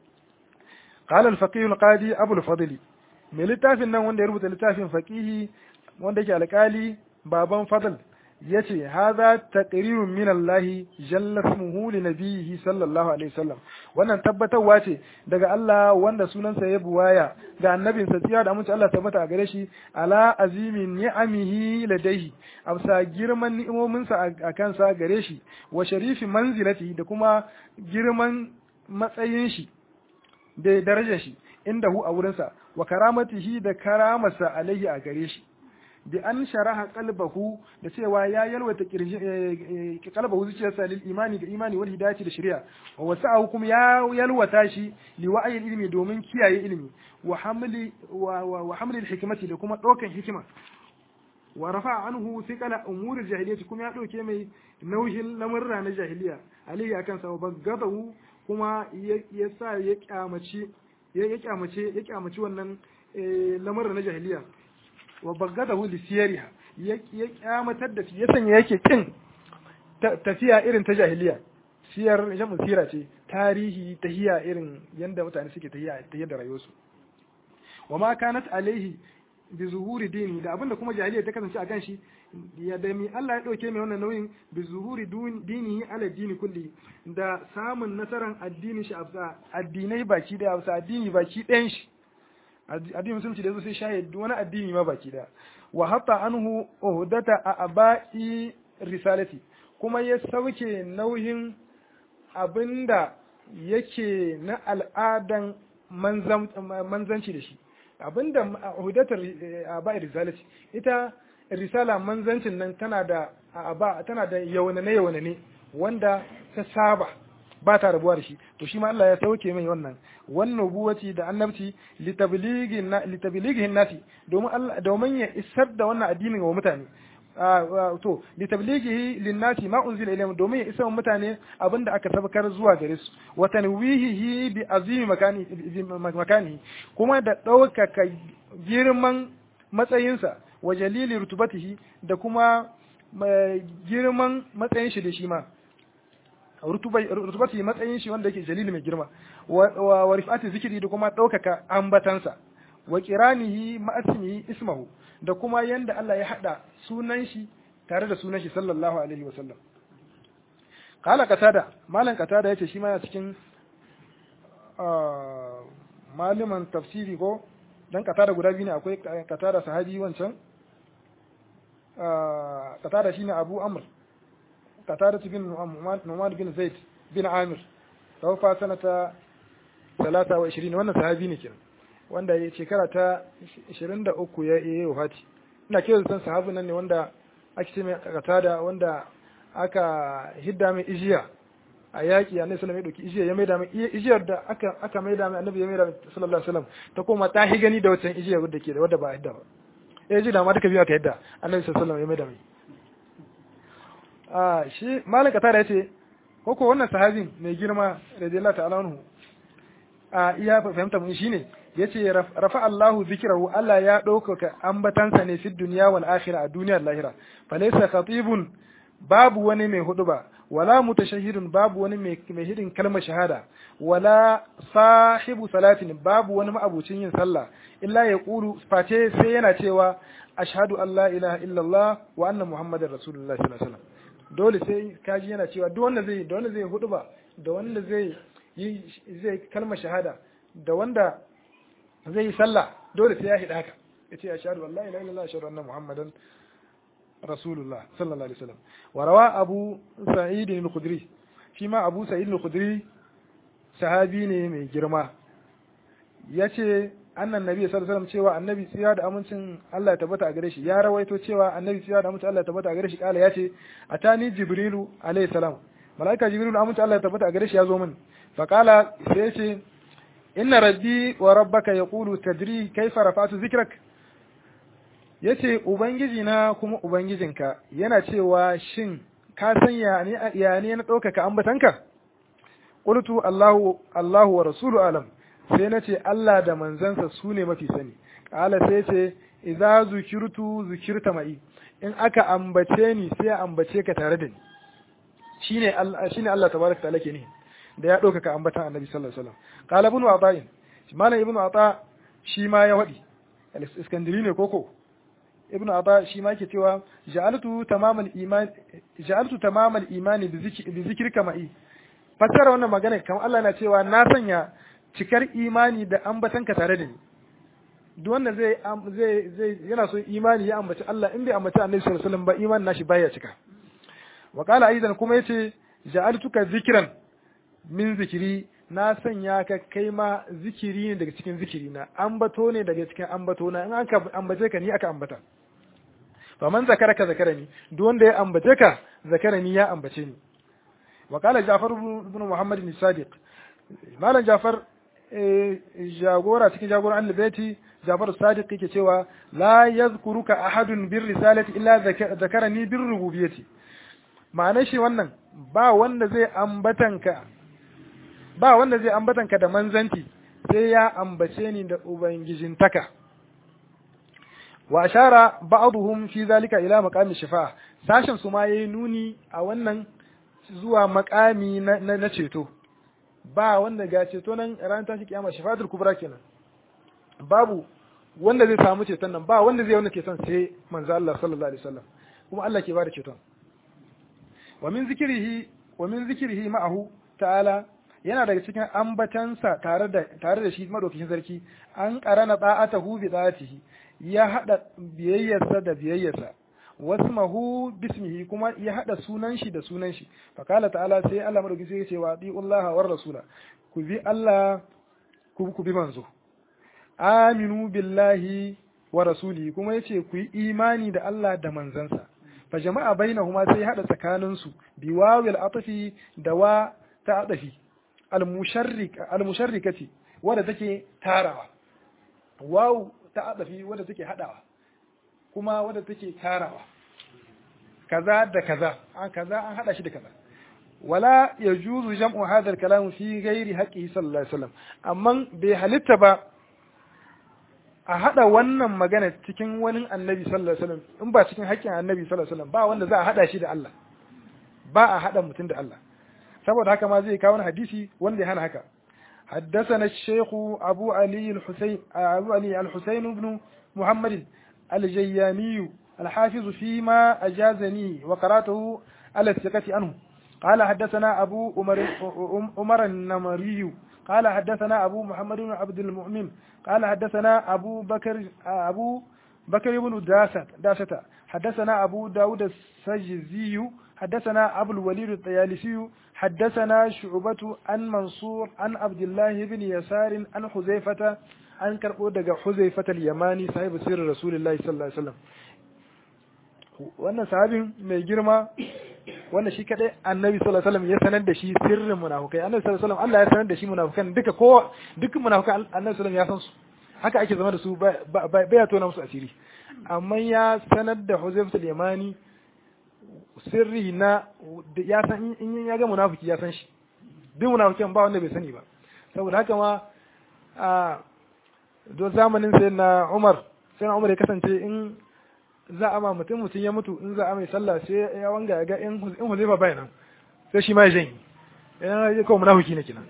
قال الفقيه القاضي ابو الفضل mai littafin nan wanda ya rubuta littafin faqihi wanda yake alƙali baban fadl yace hadha taqrirun min Allah jalla ismuhu li nabiyhi sallallahu alaihi wasallam wannan tabbatarwa ce daga Allah wanda sunansa ya buwaya ga annabinsa tsiya da amince Allah tabbata a gare shi ala azimi ni'amihi ladaihi amsa girman ni'imominsa a kansa gare shi wa sharifi manzilati da kuma girman matsayin shi da darajar shi inda hu a wurinsa wa karamatihi da karamarsa alaihi a gare shi bi an sharaha qalbahu da cewa ya yalwata kirji qalbahu zuciyarsa lil imani da imani wal hidayati da shari'a wa wasa'ahu kuma ya yalwata shi li wa'yi ilmi domin kiyaye ilmi wa hamli wa hamli hikmati da kuma dokan hikima wa rafa'a anhu thiqala umuri jahiliyyati kuma ya dauke mai nauyin lamurra na jahiliya alayhi akan sa bagadahu kuma ya sa ya kyamaci ya kyamace ya kyamaci wannan lamarin na jahiliya wa bagadahu li siyariha ya kyamatar da ya sanya yake kin tafiya irin ta jahiliya siyar jamu sira ce tarihi tahiya irin yanda mutane suke tahiya ta yadda rayuwarsu wa ma kanat alaihi bi zuhuri dini da abinda kuma jahiliya ta kasance a kan shi ya da mi Allah ya dauke mai wannan nauyin bi zuhuri dini ala dini kulli da samun nasaran addinin shi a addinai baki da a addini baki ɗayan shi addinin musulunci da yazo sai shahid wani addini ma baki da wa hatta anhu uhdata a abai risalati kuma ya sauke nauyin abinda yake na al'adan manzanci da shi abinda hudatar abai risalati ita risala manzancin nan tana da aba tana da yawanane yawanane wanda ta saba ba ta rabuwa da shi to shi ma Allah ya sauke mai wannan wannan buwaci da annabci litablighin nasi domin Allah domin ya isar da wannan addinin wa mutane to litablighihi linnasi ma unzila ilayhim domin ya isar wa mutane abinda aka sabakar zuwa gare su wa tanwihihi bi azimi makani makani kuma da ɗaukaka girman matsayinsa wa jalili rutubatihi da kuma girman matsayin shi da shi ma rutubati matsayin shi wanda yake jalili mai girma wa rifati zikiri da kuma ɗaukaka ambatansa wa kiranihi ma'asmihi ismahu da kuma yanda Allah ya hada sunan shi tare da sunan shi sallallahu alaihi wa sallam kala katada malan katada yace shi ma yana cikin maliman tafsiri ko dan katada guda biyu ne akwai katada sahabi wancan katada shine Abu Amr katada bin Nu'man bin Zaid bin Amir tawfa sanata 23 wannan sahabi ne kenan wanda ya shekara ta 23 ya yi wafati ina kiran san sahabin nan ne wanda ake ce mai katada wanda aka hidda mai ijiya a yaƙi annabi sallallahu alaihi wasallam ya dauki ijiya ya maida mai ijiyar da aka aka maida mai annabi ya maida mai sallallahu alaihi wasallam ta koma ta hi gani da wancan ijiyar wadda ke da wadda ba hidda ba eh ji da ma duka biyu aka hidda annabi sallallahu alaihi wasallam ya maida mai a shi malik katada yace koko wannan sahabin mai girma radiyallahu ta'ala anhu a iya fahimta mun shine yace rafa Allahu zikrahu Allah ya ɗaukaka ambatansa ne fi duniya wal akhirah a duniyar lahira falaysa khatibun babu wani mai huduba wala mutashahhidun babu wani mai mai hidin kalmar shahada wala sahibu salatin babu wani ma'abucin yin sallah illa ya qulu face sai yana cewa ashhadu an la ilaha illallah wa anna muhammadar rasulullah sallallahu alaihi wasallam dole sai kaji yana cewa duk wanda zai da wanda zai huduba da wanda zai yi zai kalmar shahada da wanda zai yi sallah dole sai ya hida haka yace ashhadu an la ilaha illallah ashhadu anna muhammadan rasulullah sallallahu alaihi wasallam wa rawa abu sa'id al-khudri shi ma abu sa'id al-khudri sahabi ne mai girma yace annan nabi sallallahu alaihi wasallam cewa annabi tsira da amincin Allah ya tabbata a gare shi ya rawaito cewa annabi tsira da amincin Allah ya tabbata a gare shi kala yace atani jibrilu alaihi salam malaika jibrilu amincin Allah ya tabbata a gare shi ya zo min fa kala sai yace inna rabbi wa rabbaka yaqulu tadri kayfa rafa'tu zikrak yace ubangiji na kuma ubangijinka yana cewa shin ka san ya ne ya ne na ɗaukaka ambatanka qultu allahu allahu wa rasulu alam sai na ce Allah da manzansa su ne mafi sani kala sai ce idza zukirtu zukirta mai in aka ambace ni sai ambace ka tare da ni shine Allah shine Allah tabaraka ta'ala ke ne da ya ɗaukaka ambatan annabi sallallahu alaihi wasallam qala ibn ata'in malam ibn ata shi ma ya wadi al-iskandari ne koko ibn ata shi ma yake cewa ja'altu tamamal iman ja'altu tamamal imani bi zikrika ma'i fasara wannan magana kamar Allah na cewa na sanya cikar imani da ambatanka tare da ni duk wanda zai zai zai yana so imani ya ambaci Allah in bai ambaci Annabi sallallahu alaihi wasallam ba imanin nashi baya cika wa qala aidan kuma yace ja'altuka zikran min zikiri na sanya ka kai ma zikiri ne daga cikin zikiri na ambato ne daga cikin ambato na in aka ambace ka ni aka ambata fa man zakara ka zakara ni duk wanda ya ambace ka zakara ni ya ambace ni wa qala Ja'far ibn Muhammad bin Sadiq malam Ja'far jagora cikin jagoran al-baiti Ja'far Sadiq yake cewa la yazkuruka ahadun bir risalati illa zakarani bir rububiyyati ma'anar shi wannan ba wanda zai ambatanka ba wanda zai ambatanka da manzanci sai ya ambace ni da ubangijintaka wa ashara ba'dhum fi zalika ila maqami shifa sashin su ma yayi nuni a wannan zuwa makami na, na, ceto ba wanda ga ceto nan ran tashi kiyama shifatul kubra kenan babu wanda zai samu ceton nan ba wanda zai wani ceton sai manzo Allah sallallahu alaihi wasallam kuma Allah ke bada ceton wa min zikrihi wa min zikrihi ma'ahu ta'ala yana daga cikin ambatansa tare da tare da shi madaukakin sarki an qarana da'atahu bi da'atihi ya hada biyayyarsa da biyayyarsa wasmahu bismihi kuma ya hada sunan shi da sunan shi fa kala ta'ala sai Allah madaukakin sarki ya ce wa bi'ullaha war rasula ku bi Allah ku ku bi manzo aminu billahi wa rasulihi kuma yace ku yi imani da Allah da manzansa fa jama'a bainahuma sai hada tsakanin su bi wawil atfi da wa ta adafi al musharrik al musharrikati wanda take tarawa waw ta adafi wanda take hadawa kuma wanda take tarawa kaza da kaza an kaza an hada shi da kaza wala yajuzu jam'u hadha al kalam fi ghairi haqqihi sallallahu alaihi wasallam amma bai halitta ba a haɗa wannan magana cikin wani annabi sallallahu alaihi wasallam in ba cikin haƙƙin annabi sallallahu alaihi wasallam ba wanda za a haɗa shi da Allah ba a haɗa mutum da Allah saboda haka ma zai kawo hadisi wanda ya hana haka حدثنا الشيخ أبو علي الحسين أبو علي الحسين بن محمد الجياني الحافظ فيما أجازني وقرأته على الثقة عنه قال حدثنا أبو عمر عمر النمري قال حدثنا أبو محمد بن عبد المؤمن قال حدثنا أبو بكر أبو بكر بن داسة داسة حدثنا أبو داود السجزي حدثنا أبو الوليد الطيالسي حدثنا شعبة عن منصور عن عبد الله بن يسار عن حذيفة عن كربو دغ حذيفة اليماني صاحب سر رسول الله صلى الله عليه وسلم wannan sahabin mai girma wannan shi kadai annabi sallallahu alaihi wasallam ya sanar da shi sirrin munafukai annabi sallallahu alaihi wasallam Allah ya sanar da shi munafukan duka ko dukkan munafukan annabi sallallahu alaihi wasallam ya san su haka ake zama da su baya tona musu asiri amma ya sanar da Huzayf al-Yamani sirri na ya san in ya ga munafiki ya san shi duk munafikin ba wanda bai sani ba saboda haka ma a don zamanin sai na Umar sai na Umar ya kasance in za a ma mutum mutum ya mutu in za a mai sallah sai ya wanga ya ga in Huzaifa bai nan sai shi ma ya janye yana ya kawo munafiki ne kenan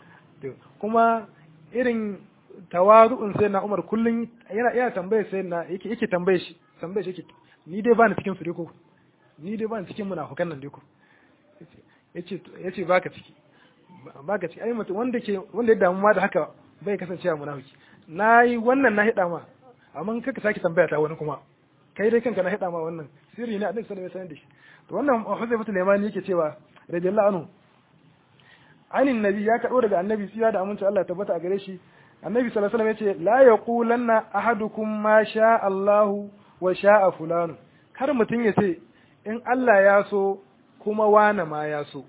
kuma irin tawazu'un sai na Umar kullun yana iya tambaye sai na yake yake tambaye shi tambaye shi yake ni dai bani cikin su dai ko ni dai bani cikin munafukan nan dai ko yace yace baka ciki baka ciki ai mutum wanda ke wanda ya damu ma da haka bai kasancewa munafiki nayi wannan na hida ma amma kaka sake tambaya ta wani kuma kai dai kanka na hida ma wannan sirri ne annabi sallallahu alaihi wasallam da shi to wannan Huzaifa al-Yamani yake cewa radiyallahu anhu anin nabi ya kado daga annabi siya da aminci Allah ya tabbata a gare shi annabi sallallahu alaihi wasallam yace la yaqulanna ahadukum ma sha Allah wa sha'a fulan kar mutun ya ce in Allah ya so kuma wane ma ya so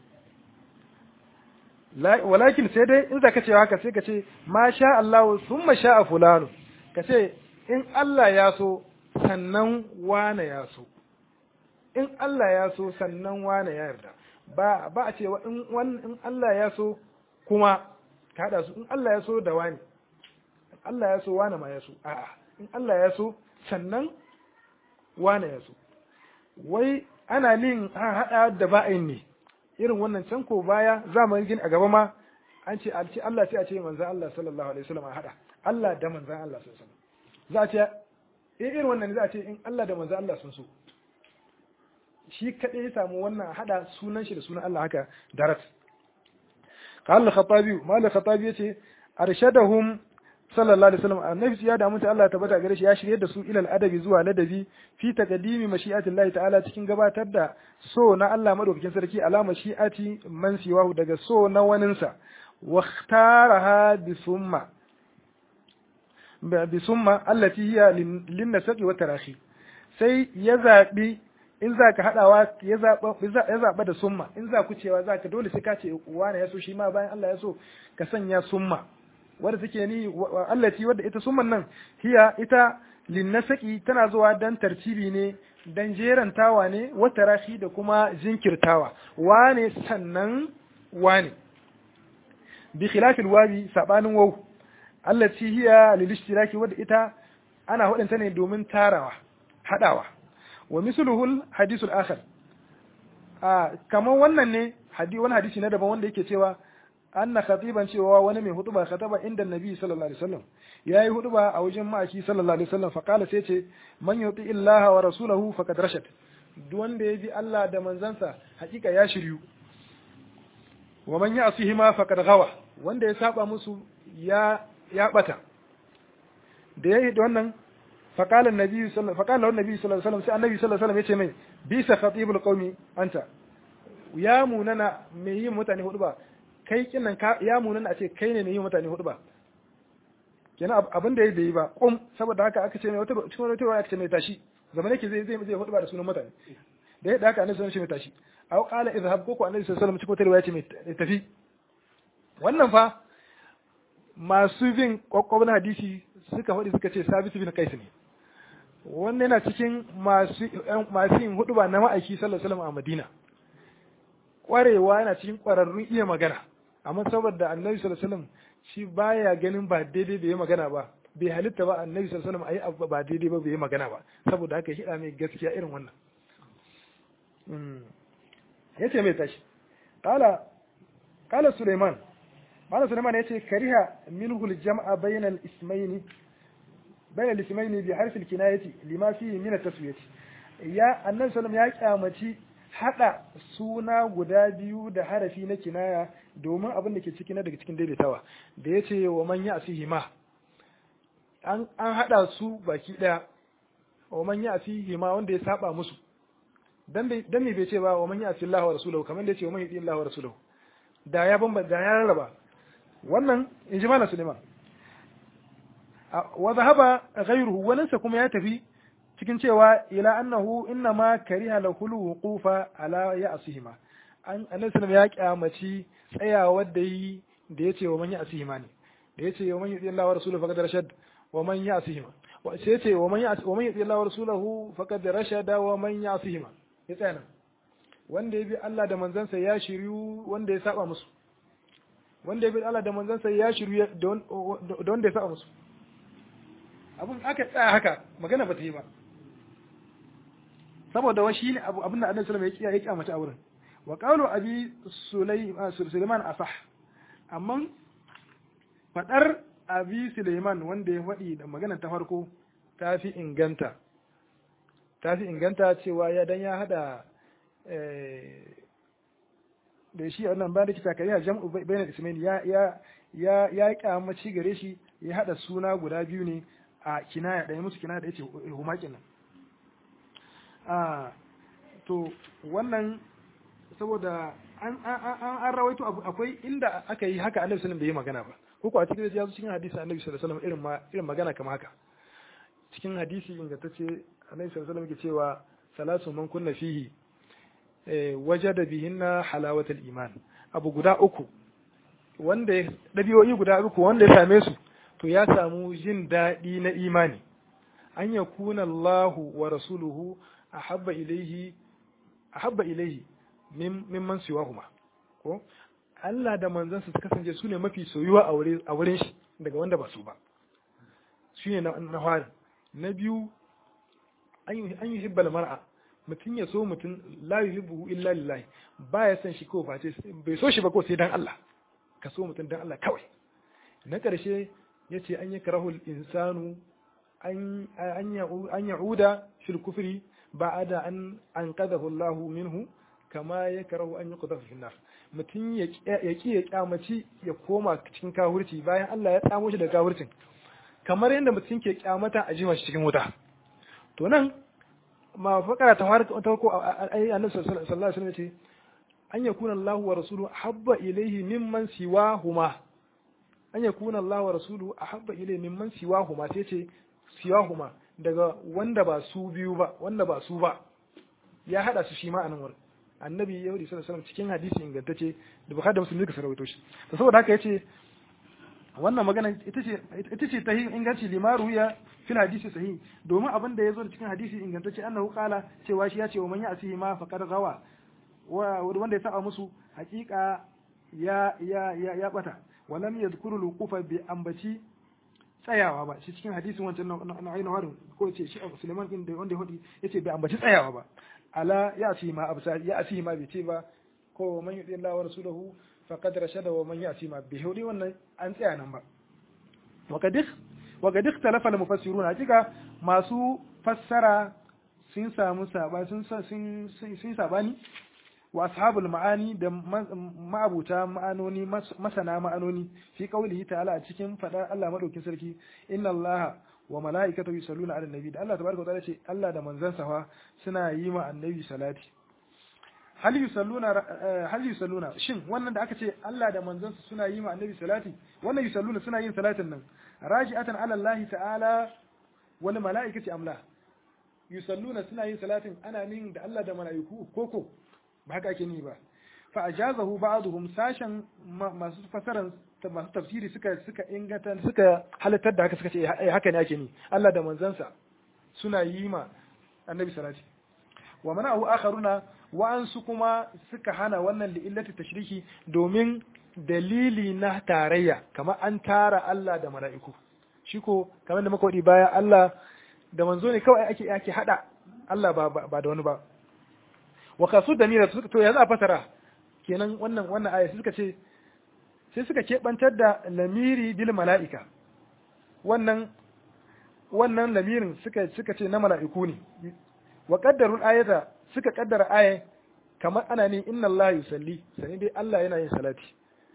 walakin sai dai in zaka ce haka sai ka ce ma sha Allah summa sha'a fulan ka ce in Allah ya so sannan wane ya so in Allah ya so sannan wane ya yarda ba ba a cewa in in Allah ya so kuma ka hada su in Allah ya so da wani Allah ya so wane ma ya so a'a in Allah ya so sannan wane ya so wai ana lin hada da ba'in ne irin wannan can ko baya zamanin gin a gaba ma an ce alci Allah sai a ce manzon Allah sallallahu alaihi wasallam a hada Allah da manzon Allah sallallahu alaihi wasallam za a ce eh irin wannan za a ce in Allah da manzon Allah sun so shi kadai ya samu wannan hada sunan shi da sunan Allah haka darat قال الخطابي ما الخطابي yace arshadahum sallallahu alaihi wasallam annabi ya da mutu Allah tabbata gare shi ya shirye da su ilal adabi zuwa ladabi fi taqdimi mashi'ati Allah ta'ala cikin gabatar da so na Allah madaukakin sarki ala mashi'ati man siwahu daga so na waninsa wa ikhtaraha bi summa bi summa allati hiya lin nasaqi wa tarahi sai ya zabi in za ka haɗawa ya zaɓa da summa in za ku cewa za ka dole sai ka ce wane ya so shi ma bayan Allah ya so ka sanya summa wadda take ni Allah ci wadda ita summan nan hiya ita linnasaki tana zuwa dan tartibi ne dan jerantawa ne wata rashi da kuma jinkirtawa wane sannan wane bi khilafil wabi sabanin waw Allah ci hiya lil ishtiraki wadda ita ana hudanta ne domin tarawa hadawa wa misluhul hadisul akhar a kamar wannan ne hadi wani hadisi na daban wanda yake cewa anna khatiban cewa wani mai hutuba khataba inda nabi sallallahu alaihi wasallam yayi hutuba a wajen ma'aki sallallahu alaihi wasallam fa qala sai ce man yuti illaha wa rasulahu faqad rashad duk wanda ya bi Allah da manzansa hakika ya shiryu wa man ya'sihi ma faqad ghawa wanda ya saba musu ya ya bata da yayi da wannan faqala annabi sallallahu faqala annabi sallallahu alaihi wasallam sai annabi sallallahu alaihi wasallam yace mai bisa khatibul qaumi anta ya munana mai yin mutane hudu ba kai kinan ka ya munana a ce kai ne mai yin mutane hudu ba kenan abin da ya bai yi ba kum saboda haka aka ce mai wata cikin wata aka ce mai tashi zaman yake zai zai zai hudu ba da sunan mutane da ya haka annabi sallallahu alaihi wasallam mai tashi aw qala idhhab ko ko annabi sallallahu alaihi wasallam cikin wata riwaya ce mai tafi wannan fa masu bin kwakwabin hadisi suka faɗi suka ce sabitu bin kais ne wannan yana cikin masu masu yin hudu ba na ma'aiki sallallahu alaihi wasallam a Madina kwarewa yana cikin kwararrun iya magana amma saboda annabi sallallahu alaihi wasallam shi baya ganin ba daidai bai yi magana ba bai halitta ba annabi sallallahu alaihi wasallam ayi ba daidai ba bai yi magana ba saboda haka hida mai gaskiya irin wannan yace mai tashi qala qala Sulaiman Malam Sulaiman yace kariha minhu al-jam'a bayna al-ismayn bayna al-ismayn bi harfi al-kinayati lima fihi min at-taswiyati ya annabi sallallahu ya kyamaci hada suna guda biyu da harafi na kinaya domin abin da ke ciki na daga cikin daidaitawa da yace wa man ya'sihi ma an an hada su baki daya wa man ya'sihi ma wanda ya saba musu dan dan me bai ce ba wa man ya'si Allah wa rasuluhu kamar da yace wa man yati Allah wa rasuluhu da ya bamba da ya rarraba wannan in ji malam Suleiman wa zahaba ghayruhu walansa kuma ya tafi cikin cewa ila annahu inna ma kariha lahul wuqufa ala ya'sihima an annabi sallallahu ya kyamaci tsayawa da yi da yace wa man ya'sihima ne da yace wa man yuti Allah wa rasuluhu faqad rashad wa man ya'sihima wa sai yace wa man ya'si wa man yuti Allah wa rasuluhu faqad rashada wa man ya'sihima ya tsaya nan wanda ya bi Allah da manzansa ya shiryu wanda ya saba musu wanda ya bi Allah da manzansa ya shiryu da wanda ya saba musu abin aka tsaya haka magana ba ta yi ba saboda wa shi ne abin da annabi sallallahu alaihi wasallam ya kiyamata a wurin wa qawlu abi sulaiman asah amma fadar abi sulaiman wanda ya faɗi da magana ta farko ta fi inganta ta fi inganta cewa ya dan ya hada da shi a wannan bayan da kita kai ya jam'u bayan ismail ya ya ya ya kyamaci gare shi ya hada suna guda biyu ne a kinaya da ya musu kinaya da yace humakin nan a to wannan saboda an an an rawaito akwai inda aka yi haka annabi sallallahu alaihi wasallam bai yi magana ba ko ko a cikin ya cikin hadisi annabi sallallahu alaihi wasallam irin ma irin magana kamar haka cikin hadisi ingantacce annabi sallallahu alaihi wasallam yake cewa salatu man kunna fihi wajada bihinna halawatul iman abu guda uku wanda dabi'o'i guda uku wanda ya same su to ya samu jin daɗi na imani an ya kuna Allahu wa rasuluhu ahabba ilaihi ahabba ilaihi mimman siwahuma ko Allah da manzansa su kasance su ne mafi soyuwa a wurin shi daga wanda ba su ba shi ne na fari na biyu an yi hibbal mar'a mutum ya so mutum la yuhibbu illa lillahi ba ya san shi ko face bai so shi ba ko sai dan Allah ka so mutum dan Allah kawai na ƙarshe ya ce an yi karahul insanu an ya'uda fil kufri ba da an an qadahu Allahu minhu kama ya karahu an yi qadahu fil nar mutum ya ki ya kyamaci ya koma cikin kafirci bayan Allah ya tsamo shi daga kafircin kamar yadda mutum ke kyamata a jima shi cikin wuta to nan ma fakara ta fara ta farko ai annabi sallallahu alaihi wasallam ce an yakuna Allahu wa rasuluhu habba ilayhi mimman siwahuma an yakuna Allahu wa rasuluhu ahabba ilayhi mimman siwahuma sai ce siwahuma daga wanda ba su biyu ba wanda ba su ba ya hada su shi ma anan wurin annabi ya sallallahu alaihi wasallam cikin hadisi ingantacce da bukhari da muslim duka sarwaito shi to saboda haka yace wannan magana ita ce ita ce tahi inganci limaru ya fil hadisi sahih domin abin da yazo cikin hadisi ingantacce annahu qala cewa shi ya ce wa man ya'si ma faqad gawa wa wanda ya saba musu hakika ya ya ya ya bata wa lam yadhkuru luqufa bi ambaci tsayawa ba shi cikin hadisin wancan na ainihin warin ko ce shi abu suleiman din da wanda ya hudu ya ce bai ambaci tsayawa ba ala ya ci ma absa ya ci ma bai ce ba ko man yudi Allah wa rasulahu faqad rashada wa man ya'ti ma bi hudi wannan an tsaya nan ba wa kadikh wa kadikh talafa al mufassiruna hakika masu fassara sun samu saba sun sun sun sabani wa ashabul ma'ani da ma'abuta ma'anoni masana ma'anoni fi qaulihi ta'ala a cikin fadar Allah madaukin sarki inna Allah wa mala'ikatu yusalluna 'alan nabi da Allah tabaraka wa ta'ala ce Allah da manzansa fa suna yi ma annabi salati hal yusalluna hal yusalluna shin wannan da aka ce Allah da manzansa suna yi ma annabi salati wannan yusalluna suna yin salatin nan raji'atan 'ala Allah ta'ala wal mala'ikati amla yusalluna suna yin salatin ana nin da Allah da mala'iku koko ba haka ake ni ba fa ajazahu ba'dhum sashan masu fasaran masu tafsiri suka suka inganta suka halittar da haka suka ce eh haka ne ake ni Allah da manzansa suna yi ma annabi salati wa mana'u akharuna wa ansu kuma suka hana wannan li illati tashriki domin dalili na tarayya kamar an tara Allah da mala'iku shi ko kamar da muka wadi baya Allah da manzo ne kawai ake ake hada Allah ba ba da wani ba wa kasu da nira to ya za a fasara kenan wannan wannan aya suka ce sai suka keɓantar da lamiri bil mala'ika wannan wannan lamirin suka suka ce na mala'iku ne wa qaddarul ayata suka kaddara aya kamar ana ne inna Allah yusalli sani dai Allah yana yin salati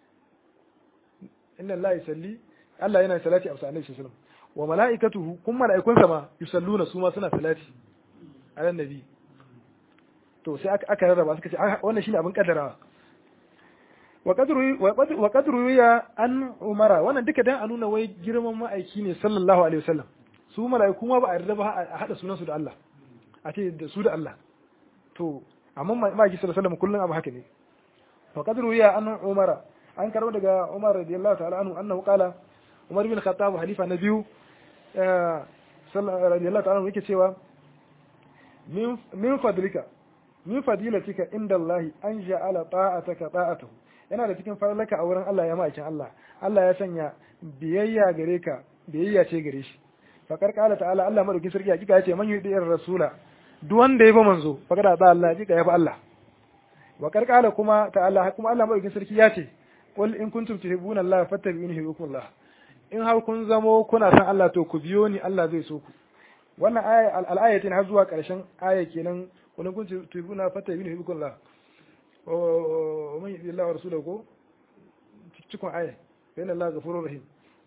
inna Allah yusalli Allah yana yin salati a sallallahu alaihi wasallam wa mala'ikatuhu kun mala'ikunsa ma yusalluna su ma suna salati ala nabi to sai aka rarraba suka ce wannan shine abin kaddarawa wa qadru wa qadru ya an umara wannan duka dan a nuna wai girman ma'aiki ne sallallahu alaihi wasallam su mala'iku ma ba a yarda ba a hada sunan su da Allah a ce da su da Allah to amma ma'aiki sallallahu alaihi wasallam kullun abu haka ne wa qadru ya an umara an karbo daga Umar radiyallahu ta'ala anhu annahu qala Umar bin Khattab halifa na biyu sallallahu radiyallahu ta'ala yake cewa min fadlika min fadilatika inda Allah an ja'ala ta'ataka ta'atuhu yana da cikin farlaka a wurin Allah ya ma'aikin Allah Allah ya sanya biyayya gare ka biyayya ce gare shi fakar kala ta'ala Allah madauki sarki hakika yace man yudi rasula duk wanda ya ba manzo fakar da Allah hakika ya ba Allah wa karkala kuma ta'ala kuma Allah madauki sarki ya ce qul in kuntum tuhibbuna Allah fattabi'uni yuhibbukum Allah in har kun zamo kuna san Allah to ku biyo ni Allah zai so ku wannan aya al-ayatin har zuwa karshen aya kenan wani kun tubuna fata yi ne hibikun la o man yi Allah wa rasulahu ko cikon aya bayan Allah gafurur rahim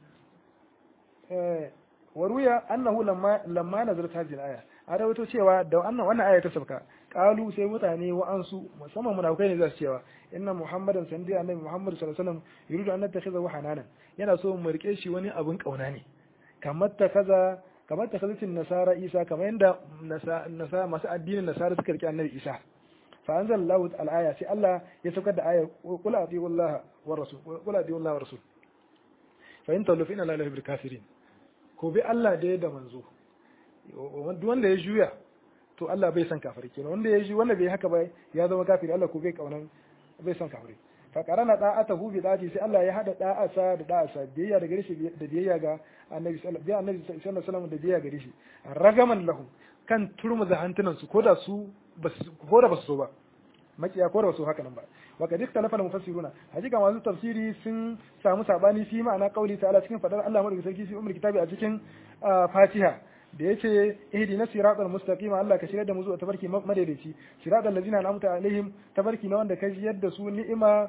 wa ruya annahu lamma lamma nazarat hadhihi al-aya a rawaito cewa da wannan wannan aya ta sabka qalu sai mutane wa'ansu musamman munafikai ne za su cewa inna muhammadan sandi annabi muhammad sallallahu alaihi wasallam yuridu an nattakhidha hananan yana so mu rike shi wani abin kauna ne kamar ta kaza kamar ta kazacin nasara isa kamar yadda nasara masu addinin nasara suka rike annabi isa fa anzal lahu al-aya sai Allah ya saukar da aya qul atiiu Allah wa rasul qul atiiu Allah wa rasul fa in tawallu fa inna la yuhibbul kafirin ko bi Allah da da manzo wanda ya juya to Allah bai san kafiri kenan wanda ya ji wanda bai haka ba ya zama kafiri Allah ko bai kaunan bai san kafiri fa qarana da'atahu bi da'ati sai Allah ya hada da'asa da da'asa biyayya da gare shi da biyayya ga annabi sallallahu alaihi wasallam da biyayya gare shi ragaman lahum kan turmu da hantunan su koda su ko da basu so ba makiya ko da basu haka nan ba wa kad ikhtalafa mufassiruna hakika masu tafsiri sun samu sabani fi ma'ana qauli ta'ala cikin fadar Allah madaukakin sarki fi umar kitabi a cikin Fatiha da yace ihdina siratal mustaqim Allah ka shirya da mu zuwa tabarki madaidaici siratal ladzina an'amta alaihim tabarki na wanda ka yadda su ni'ima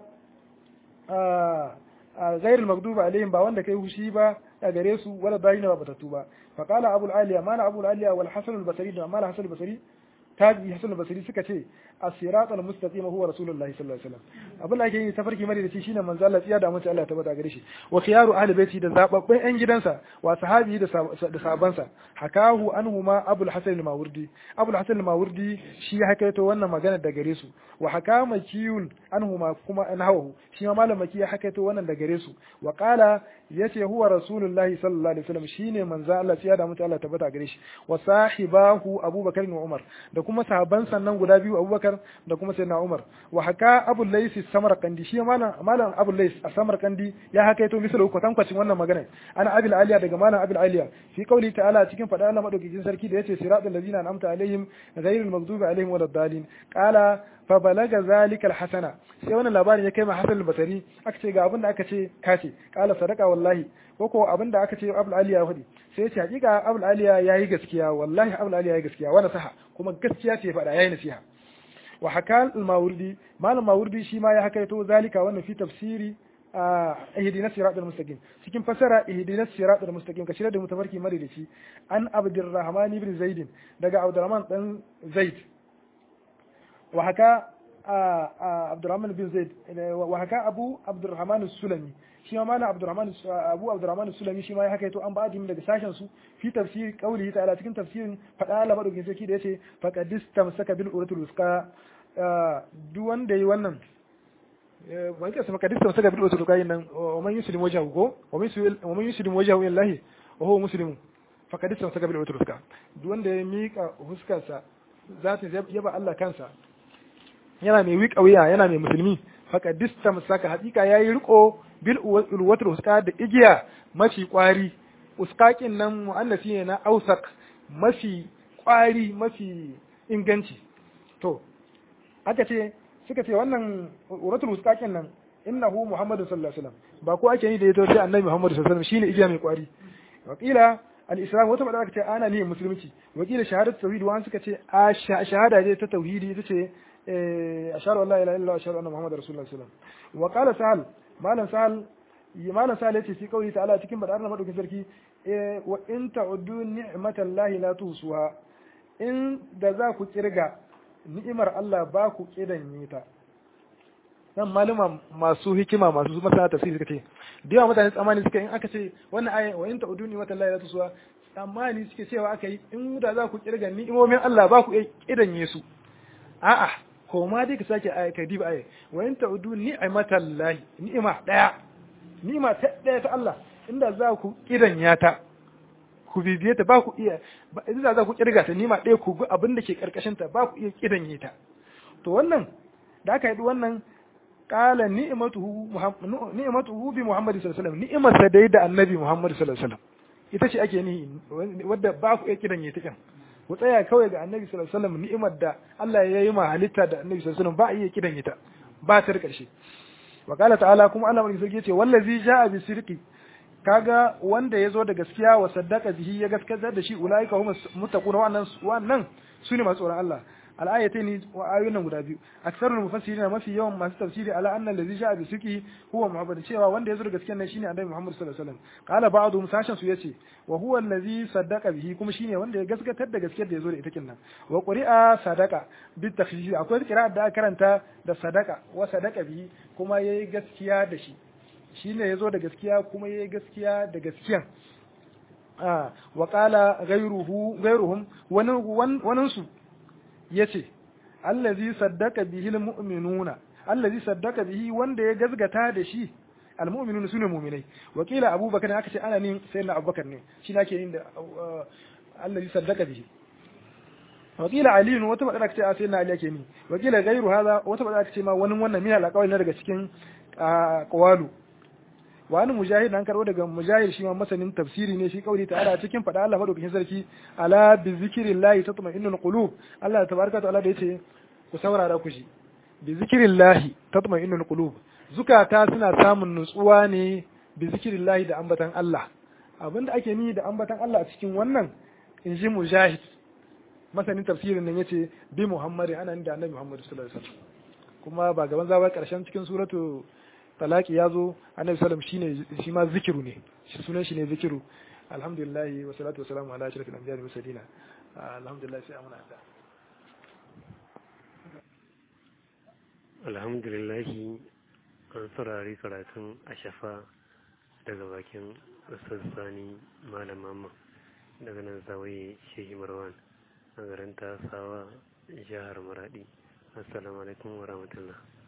a ghairul maghdubi alaihim ba wanda kai hushi ba a gare su wala bayina ba batatu ba fa qala abul aliya mana abul aliya wal hasan al basri da mala hasan al basri tabi hasan al basri suka ce as-siratal mustaqim huwa rasulullahi sallallahu alaihi wasallam abin da yake yi tafarki mare da shi shine manzo Allah tsiya da mace Allah ta bada gare shi wa khiyaru ahli baiti da zababben yan gidansa wa sahabi da da sahabansa hakahu anhuma abul hasan al mawardi abul hasan al mawardi shi ya hakaito wannan magana da gare su wa hakama kiyun anhuma kuma anhawu shi ma malam maki ya hakaito wannan da gare su wa qala yace huwa rasulullahi sallallahu alaihi wasallam shine manzo Allah tsiya da mace Allah ta bada gare shi wa sahibahu abubakar wa umar da kuma sahaban sannan guda biyu abubakar da kuma sayyidina umar wa haka abul lais samarkandi shi malam malam abul lais a samarkandi ya hakaito misal ko tankwacin wannan magana ana abil aliya daga malam abil aliya fi qauli ta'ala cikin fada Allah madaukakin sarki da yace siratal ladina an'amta alaihim ghayril maghdubi alaihim waladdallin qala fa balaga zalika al-hasana sai wannan labarin ya kai ma Hasan al-Basri aka ce ga abin da aka ce kace qala sadaqa wallahi ko ko abin da aka ce Abul Aliya ya faɗi sai ya ce hakika Abul Aliya yayi gaskiya wallahi Abul Aliya yayi gaskiya wa nasaha kuma gaskiya ce faɗa yayi nasiha wa hakal al-Mawardi malam Mawardi shi ma ya hakaito zalika wannan fi tafsiri ihdinas siratal mustaqim cikin fasara ihdinas siratal mustaqim kashi da mutafarki mare da shi an Abdurrahman ibn Zaid daga Abdurrahman dan Zaid wa haka Abdurrahman bin Zaid wa haka Abu Abdurrahman Sulami shi ma malam Abdurrahman Abu Abdurrahman Sulami shi ma ya haka an ba daga sashen su fi tafsir qaulihi ta'ala cikin tafsirin fada Allah madaukin sarki da yace faqadis tamsaka bil uratul wuska duk wanda yi wannan wani kasa maka dista saka bil uratul wuska nan wa man yuslim wajhahu ko wa man yuslim wajhahu lillahi wa huwa muslim faqadis tamsaka bil uratul wuska duk wanda ya mika huskarsa zata yaba Allah kansa yana mai wiƙa wuya yana mai musulmi faka distam saka hakika yayi riko bil ulwatul uska da igiya mafi kwari uskakin nan muannasi ne na ausak mafi kwari mafi inganci to aka ce suka ce wannan ulwatul uskakin nan innahu muhammadu sallallahu alaihi wasallam ba ko ake yi da yato sai annabi muhammadu sallallahu alaihi wasallam shine igiya mai kwari wakila al-islam wata bada aka ce ana ne musulunci wakila shahadatu tauhid wa suka ce a shahada ce ta tauhidi ita ce ashhadu an la ilaha illallah ashhadu anna muhammadar rasulullah sallallahu alaihi wasallam wa qala sahal malan sahal malan sahal yace fi kauli ta'ala cikin badar na madaukin sarki wa in ta'uddu ni'matallahi la tusuha in da za ku kirga ni'imar Allah ba ku kidanye ta nan maluma masu hikima masu masana tafsiri suka ce da yawa mutane tsammani suka in aka ce wannan aya wa in ta'uddu ni'matallahi la tusuha tsammani suke cewa aka yi in da za ku kirga ni'imomin Allah ba ku kidanye su a'a ko ma dai ka sake aya ka diba aya wa in ta'udu ni'matan lahi ni'ima daya ni'ima ta daya ta Allah inda za ku kiranya ta ku bibiye ta ba ku iya inda za ku kirga ta ni'ima daya ku ga abin da ke karkashin ta ba ku iya kiranye ta to wannan da aka yi wannan qala ni'matuhu ni'matuhu bi Muhammad sallallahu alaihi wasallam ni'imar sa dai da annabi Muhammad sallallahu alaihi wasallam ita ce ake ni wadda ba ku iya kiranye ta kan ku tsaya kawai ga annabi sallallahu alaihi wasallam ni'imar da Allah ya yi ma halitta da annabi sallallahu alaihi wasallam ba a iya kidan ita ba ta karshe wa qala ta'ala kuma Allah mai sarki yace wallazi ja'a bi sirqi kaga wanda yazo da gaskiya wa saddaqa bihi ya gaskatar da shi ulaika hum muttaquna wannan wannan sune masu tsoron Allah al-ayatayn wa ayoyin guda biyu aksarul mufassirin mafi yawan masu tafsiri ala anna allazi ja'a bi sirqi huwa muhammad cewa wanda yazo da gaskiya nan shine annabi muhammad sallallahu alaihi wasallam qala ba'dhum sashan su yace wa huwa allazi saddaqa bihi kuma shine wanda ya gaskatar da gaskiyar da yazo da ita kinnan wa quri'a sadaqa bi takhfif akwai qira'at da aka karanta da sadaqa wa sadaqa bihi kuma yayi gaskiya da shi shine yazo da gaskiya kuma yayi gaskiya da gaskiyan ah wa qala ghayruhu ghayruhum wani wani su yace allazi saddaqa bihi almu'minuna allazi saddaqa bihi wanda ya gazgata da shi almu'minuna sune mu'minai wakila abubakar aka ce ana nin sayyidina abubakar ne shi nake yin da allazi saddaqa bihi wakila ali wata bada aka ce sayyidina ali yake ni wakila gairu hada wata bada aka ce ma wani wannan min alaqawli na daga cikin qawalu wa an mujahid an karbo daga mujahid shi ma masanin tafsiri ne shi kauli ta'ala cikin fada Allah madaukakin sarki ala bi zikrillahi tatma'innul qulub Allah tabaraka ta'ala da yace ku saurara ku shi bi zikrillahi tatma'innul qulub zukata suna samun nutsuwa ne bi zikrillahi da ambatan Allah abinda ake ni da ambatan Allah a cikin wannan in ji mujahid masanin tafsirin nan yace bi muhammadi ana da annabi muhammad sallallahu alaihi wasallam kuma ba gaban zawa karshen cikin suratu talaki ya zo annabi sallam shine shi ma zikiru ne shi sunan shi ne zikiru alhamdulillah wa salatu wa salamu ala ashrafil anbiya'i wal mursalin alhamdulillah sai amuna da alhamdulillah an saurari karatun ashafa daga bakin ustaz sani malam mamma daga nan zawaye shehi marwan a garin tasawa jihar maradi assalamu alaikum wa rahmatullah